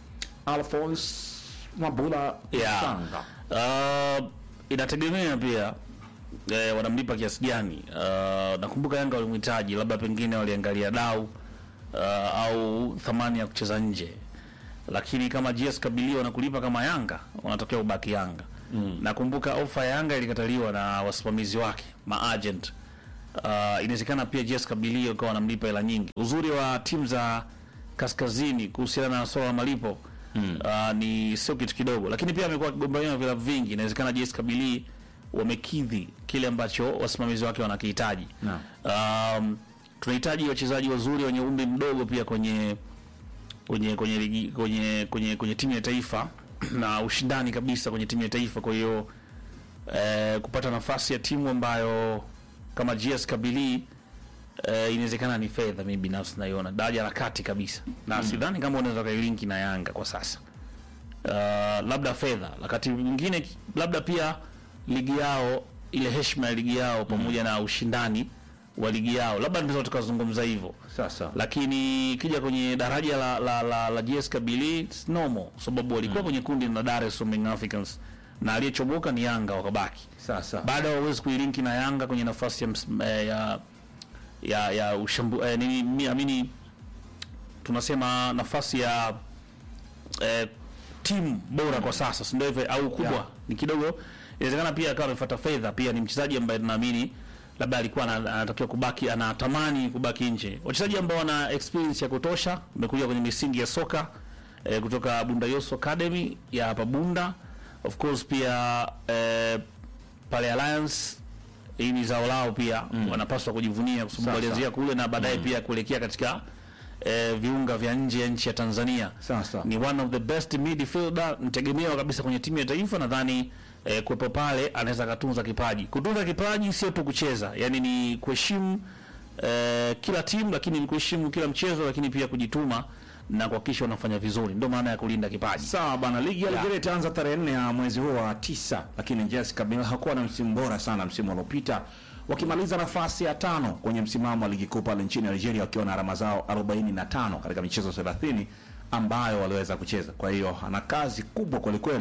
A: Alphonse Mabula
B: Yeah.
A: Msanga.
B: Uh, inategemea pia eh, wanamlipa kiasi gani. Uh, nakumbuka Yanga walimhitaji, labda pengine waliangalia dau uh, au thamani ya kucheza nje, lakini kama GS Kabylie wanakulipa kama Yanga, wanatokea ubaki Yanga. Nakumbuka ofa ya Yanga ilikataliwa na wasimamizi wake maagent. Uh, inawezekana pia GS Kabylie wakawa wanamlipa hela nyingi. Uzuri wa timu za kaskazini kuhusiana na swala la malipo uh, ni sio kitu kidogo, lakini pia amekuwa akigombania na vilabu vingi. Inawezekana JS Kabylie wamekidhi kile ambacho wasimamizi wake wanakihitaji.
A: Naam.
B: Um, tunahitaji wachezaji wazuri wenye umri mdogo pia kwenye kwenye kwenye ligi kwenye kwenye kwenye timu ya taifa na ushindani kabisa kwenye timu ya taifa. Kwa hiyo eh, kupata nafasi ya timu ambayo kama GS Kabylie eh, inawezekana ni fedha. Mimi binafsi naiona daraja la kati kabisa, na sidhani kama unaweza kailinki na Yanga kwa sasa. Uh, labda fedha, wakati mwingine labda pia ligi yao ile heshima ya ligi yao pamoja na ushindani wa ligi yao, labda tunaweza tukazungumza hivyo
A: Sasa
B: lakini ikija kwenye daraja la la, la, la GS Kabylie it's normal, sababu walikuwa kwenye kundi la Dar es Salaam Young Africans na aliyechoboka ni Yanga wakabaki.
A: sasa
B: Baada hawezi kuilinki na Yanga kwenye nafasi ya ms- eh, ya ya, ya ushambu eh, nini mi- amini tunasema nafasi ya eh, timu bora kwa sasa, si ndio hivyo au kubwa
A: Yeah.
B: ni kidogo. Inawezekana pia akawa amefuata fedha, pia ni mchezaji ambaye tunaamini labda alikuwa ana- anatakiwa kubaki, anatamani kubaki nje. Wachezaji ambao wana experience ya kutosha, wamekuja kwenye misingi ya soka eh, kutoka Bunda Yoso Academy ya hapa Bunda, of course pia eh, pale Alliance hii ni zao lao pia wanapaswa kujivunia kwa sababu
A: Sasa.
B: walianzia kule na baadaye pia kuelekea katika eh, viunga vya nje ya nchi ya Tanzania.
A: Sasa.
B: Ni one of the best midfielder mtegemewa kabisa kwenye timu ya taifa. Nadhani eh, kuwepo pale anaweza akatunza kipaji. Kutunza kipaji sio tu kucheza, yani ni kuheshimu eh, kila timu, lakini ni kuheshimu kila mchezo, lakini pia kujituma na kuhakikisha unafanya vizuri. Ndio maana ya kulinda kipaji.
A: Sawa bana, ligi ya Algeria itaanza tarehe nne ya mwezi huo wa tisa, lakini JS Kabylie hakuwa na msimu bora sana msimu uliopita, wakimaliza nafasi ya tano kwenye msimamo wa ligi kuu pale nchini Algeria wakiwa na alama zao 45 katika michezo 30 ambayo waliweza kucheza. Kwa hiyo ana kazi kubwa kwelikweli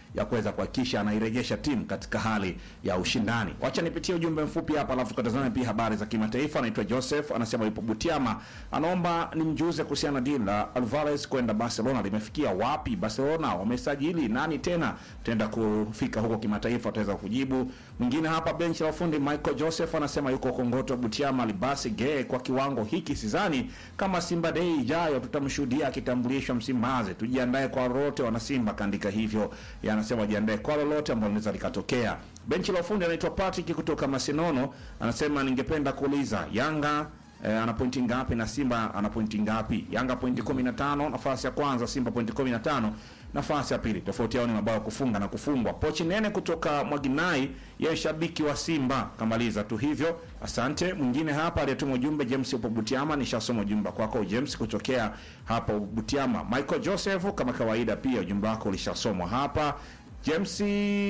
A: ya kuweza kuhakikisha anairejesha timu katika hali ya ushindani. Wacha nipitie ujumbe mfupi hapa, alafu tukatazame pia habari za kimataifa. Anaitwa Joseph, anasema yupo Butiama, anaomba nimjuze kuhusiana na deal la Alvarez kwenda Barcelona limefikia wapi? Barcelona wamesajili nani tena? Tutaenda kufika huko kimataifa, tutaweza kujibu. Mwingine hapa benchi la ufundi Michael Joseph anasema yuko Kongoto Butiama, libasi ge kwa kiwango hiki, sidhani kama Simba Day ijayo tutamshuhudia akitambulishwa Msimbazi. Tujiandae kwa lolote, wana Simba kaandika hivyo. Yeye anasema wajiandae kwa lolote ambalo linaweza likatokea. Benchi la ufundi anaitwa Patrick kutoka Masinono anasema ningependa kuuliza Yanga eh, ana pointi ngapi na Simba ana pointi ngapi? Yanga pointi 15 nafasi ya kwanza, Simba pointi 15 nafasi ya pili. Tofauti yao ni mabao ya kufunga na kufungwa. Pochi nene kutoka Mwaginai, yeye shabiki wa Simba, kamaliza tu hivyo. Asante. Mwingine hapa aliyetuma ujumbe James upo Butiama, nishasoma ujumbe kwako James kutokea hapa Butiama. Michael Joseph, kama kawaida, pia ujumbe wako ulishasomwa hapa James.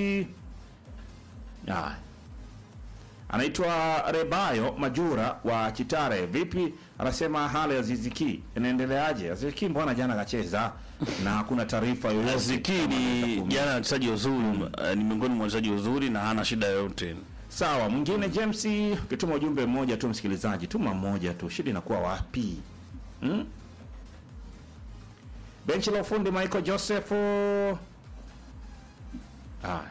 A: Ah, anaitwa Rebayo Majura wa Chitare. Vipi, anasema hali ya Ziziki inaendeleaje? Ziziki mbona jana kacheza na hakuna taarifa yoyote.
B: Aziki ni jana wachezaji wazuri, eh, ni miongoni mwa wachezaji wazuri na hana shida yoyote.
A: Sawa, mwingine James, ukituma ujumbe mmoja tu msikilizaji, tuma mmoja tu, shida inakuwa wapi? Hmm? Benchi la ufundi Michael Joseph. Ah.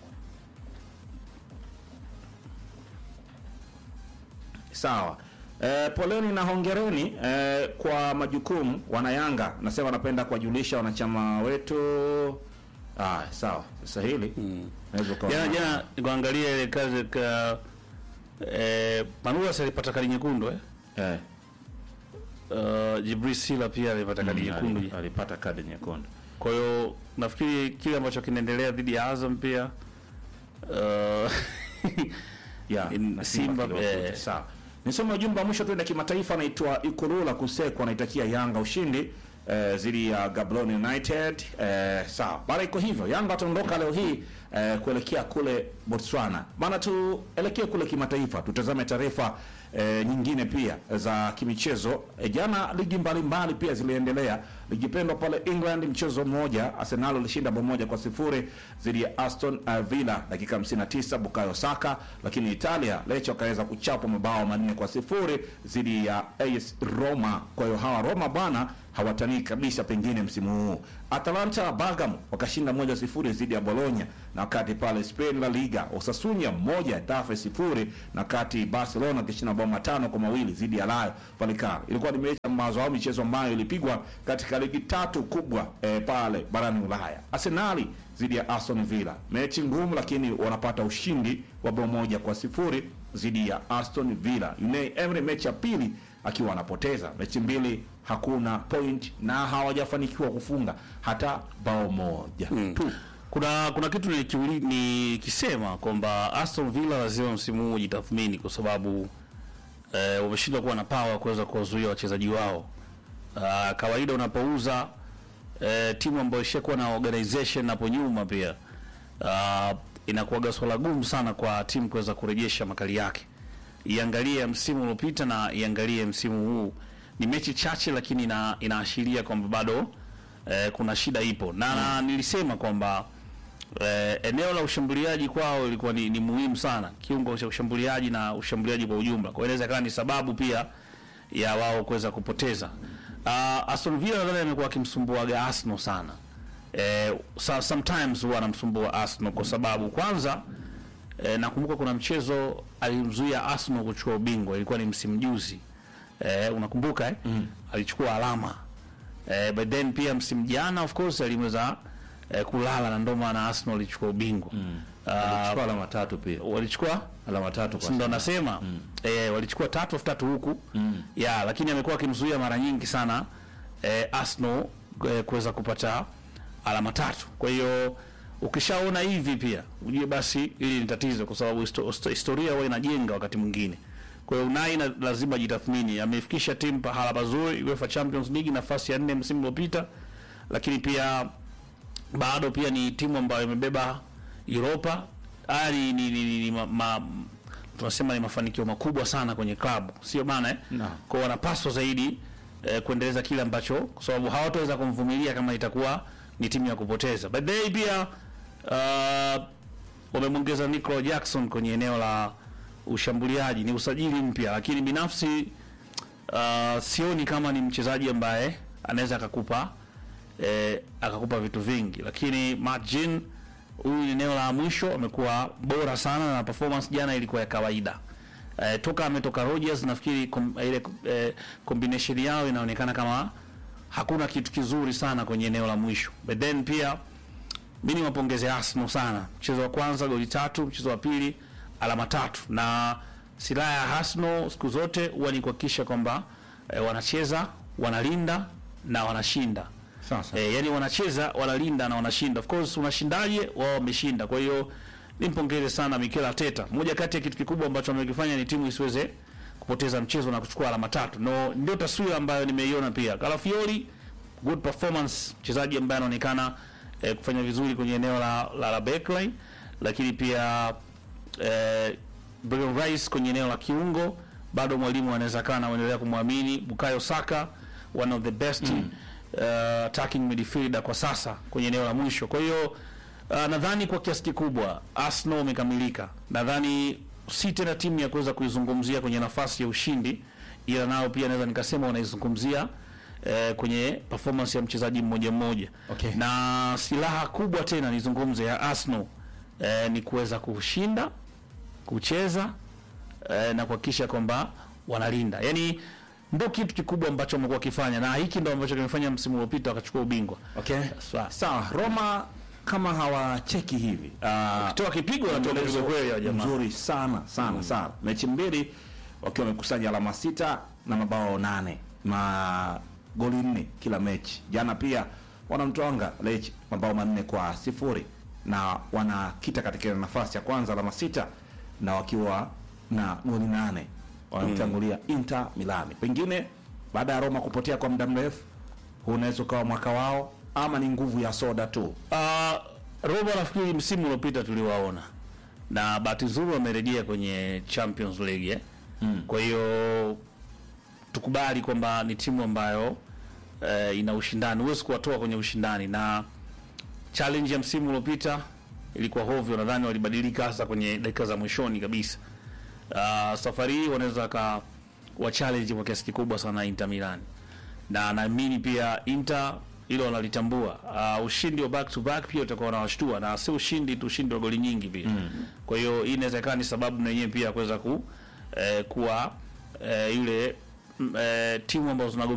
A: Sawa. Eh, poleni na hongereni eh, kwa majukumu wanayanga. Nasema napenda kuwajulisha wanachama wetu. Ah, sawa. Sasa hili naweza ukaona-
B: Jana jana nikuangalia ile kazi ka eh, Manula si alipata kadi nyekundu eh?
A: eh,
B: Uh, Jibril Sila pia alipata kadi nyekundu.
A: ali- alipata kadi nyekundu.
B: Kwa hiyo nafikiri kile ambacho kinaendelea dhidi ya Azam pia uh,
A: ya
B: In-
A: na
B: Simba,
A: kidogo.
B: eh.
A: sawa. Nisome ujumbe wa mwisho tuende kimataifa, anaitwa Ikurula Kusekwa, anaitakia Yanga ushindi eh, dhidi ya Gaborone United. Eh, sawa, bado iko hivyo, Yanga wataondoka leo hii eh, kuelekea kule Botswana. Bana, tuelekee kule kimataifa, tutazame taarifa eh, nyingine pia za kimichezo. Eh, jana ligi mbalimbali pia ziliendelea. Ligi pendwa pale England, mchezo mmoja Arsenal ilishinda bao moja kwa sifuri dhidi ya Aston uh, Villa dakika 59 Bukayo Saka, lakini Italia Lecce wakaweza kuchapa mabao manne kwa sifuri dhidi ya AS Roma. Kwa hiyo hawa Roma bwana hawatanii kabisa pengine msimu huu. Atalanta Bergamo wakashinda moja sifuri dhidi ya Bologna, na wakati pale Spain La Liga Osasuna moja Tafe sifuri, na wakati Barcelona wakishinda mabao matano kwa mawili dhidi ya Rayo Vallecano. Ilikuwa ni mechi ambazo au michezo ambayo ilipigwa katika ligi tatu kubwa eh, pale barani Ulaya. Arsenali dhidi ya Aston Villa, mechi ngumu, lakini wanapata ushindi wa bao moja kwa sifuri dhidi ya Aston Villa. Unai Emery mechi ya pili akiwa anapoteza mechi mbili, hakuna point na hawajafanikiwa kufunga hata bao moja tu.
B: kuna kuna kitu nikiuli- nikisema kwamba Aston Villa lazima msimu huu jitathmini kwa sababu eh, wameshindwa kuwa na power kuweza kuwazuia wachezaji wao. Ah, kawaida unapouza eh, timu ambayo ishakuwa na organization hapo nyuma pia ah, inakuwaga swala gumu sana kwa timu kuweza kurejesha makali yake. Iangalie msimu uliopita na iangalie msimu huu, ni mechi chache, lakini ina, inaashiria kwamba bado eh, kuna shida ipo na, na nilisema kwamba eh, eneo la ushambuliaji kwao ilikuwa ni, ni muhimu sana, kiungo cha ushambuliaji na ushambuliaji kwa ujumla. Kwa hiyo inaweza ikawa ni sababu pia ya wao kuweza kupoteza. Uh, Aston Villa nadhani amekuwa akimsumbuaga Arsenal sana. Eh, so, sometimes huwa anamsumbua Arsenal kwa sababu kwanza eh, nakumbuka kuna mchezo alimzuia Arsenal kuchukua ubingwa, ilikuwa ni msimu juzi. Eh, unakumbuka eh? Mm. Alichukua alama. Eh, but then pia msimu jana of course alimweza eh, kulala na ndio maana Arsenal alichukua ubingwa. Mm.
A: Alichukua alama tatu pia,
B: walichukua
A: alama tatu kwa
B: Si ndo nasema eh, walichukua tatu of tatu huku ya, lakini amekuwa akimzuia mara nyingi sana eh, Arsenal eh, kuweza kupata alama tatu. Kwa hiyo ukishaona hivi pia ujue basi hili ni tatizo, kwa sababu histo, histo- historia huwa inajenga wakati mwingine. Kwa hiyo Unai na, lazima jitathmini, amefikisha timu pahala pazuri UEFA Champions League nafasi ya nne msimu uliopita, lakini pia bado pia ni timu ambayo imebeba Europa. Haya ni, ni, ni, ni ma, ma, tunasema ni mafanikio makubwa sana kwenye klabu, sio bana eh?
A: Naam.
B: Kwa hiyo wanapaswa zaidi eh, kuendeleza kile ambacho, kwa sababu hawataweza kumvumilia kama itakuwa ni timu ya kupoteza. But they pia uh, wamemwongeza Nicola Jackson kwenye eneo la ushambuliaji. Ni usajili mpya, lakini binafsi uh, sioni kama ni mchezaji ambaye anaweza akakupa eh, akakupa vitu vingi, lakini Margin huyu ni eneo la mwisho amekuwa bora sana na performance jana ilikuwa ya kawaida. Eh, toka ametoka Rogers nafikiri kom, ile eh, combination yao inaonekana kama hakuna kitu kizuri sana kwenye eneo la mwisho. But then pia mimi niwapongeze Arsenal sana. Mchezo wa kwanza goli tatu, mchezo wa pili alama tatu, na silaha ya Arsenal siku zote huwa ni kuhakikisha kwamba eh, wanacheza, wanalinda na wanashinda.
A: Sasa.
B: Eh, yani wanacheza, wanalinda na wanashinda. Of course unashindaje? Wao wameshinda. Kwa hiyo nimpongeze sana Mikel Arteta. Moja kati ya kitu kikubwa ambacho amekifanya ni timu isiweze kupoteza mchezo na kuchukua alama tatu. No, ndio taswira ambayo nimeiona pia. Calafiori good performance, mchezaji ambaye anaonekana eh, kufanya vizuri kwenye eneo la la, la backline, lakini pia eh, Declan Rice kwenye eneo la kiungo bado mwalimu anaweza kana anaendelea kumwamini. Bukayo Saka one of the best mm. uh, attacking midfielder kwa sasa kwenye eneo la mwisho. Kwa hiyo uh, nadhani kwa kiasi kikubwa Arsenal wamekamilika. Nadhani si tena timu ya kuweza kuizungumzia kwenye nafasi ya ushindi, ila nao pia naweza nikasema wanaizungumzia eh, kwenye performance ya mchezaji mmoja mmoja
A: Okay.
B: na silaha kubwa tena nizungumze ya Arsenal eh, ni kuweza kushinda kucheza eh, na kuhakikisha kwamba wanalinda. Yaani ndio kitu kikubwa ambacho wamekuwa wakifanya, na hiki ndio ambacho kimefanya msimu uliopita wakachukua ubingwa.
A: Okay.
B: Sawa.
A: Sawa, Roma kama hawacheki hivi. Uh,
B: Toa kipigo na toa kipigo kweli ya jamaa.
A: mzuri sana sana sana. Mechi mbili wakiwa wamekusanya alama sita na mabao nane magoli nne kila mechi. Jana pia wanamtwanga Lech mabao manne kwa sifuri na wanakita katika nafasi ya kwanza alama sita na wakiwa na goli nane wanamtangulia Inter Milani. Pengine baada ya Roma kupotea kwa muda mrefu, huu unaweza ukawa mwaka wao ama ni nguvu ya soda tu.
B: Uh, Roma nafikiri msimu uliopita tuliwaona na bahati nzuri wamerejea kwenye Champions League eh? mm. Kwa hiyo tukubali kwamba ni timu ambayo eh, ina ushindani, huwezi kuwatoa kwenye ushindani, na challenge ya msimu uliopita ilikuwa hovyo. Nadhani walibadilika hasa kwenye dakika za mwishoni kabisa. Uh, safari hii wanaweza ka wa challenge kwa kiasi kikubwa sana Inter Milan, na naamini pia Inter hilo wanalitambua. Uh, ushindi wa back to back pia utakuwa unawashtua, na si ushindi tu, ushindi wa goli nyingi pia mm. Kwa hiyo hii inaweza ikawa ni sababu na yenyewe pia ya kuweza ku, eh, kuwa eh, yule mm, eh, timu ambazo zinago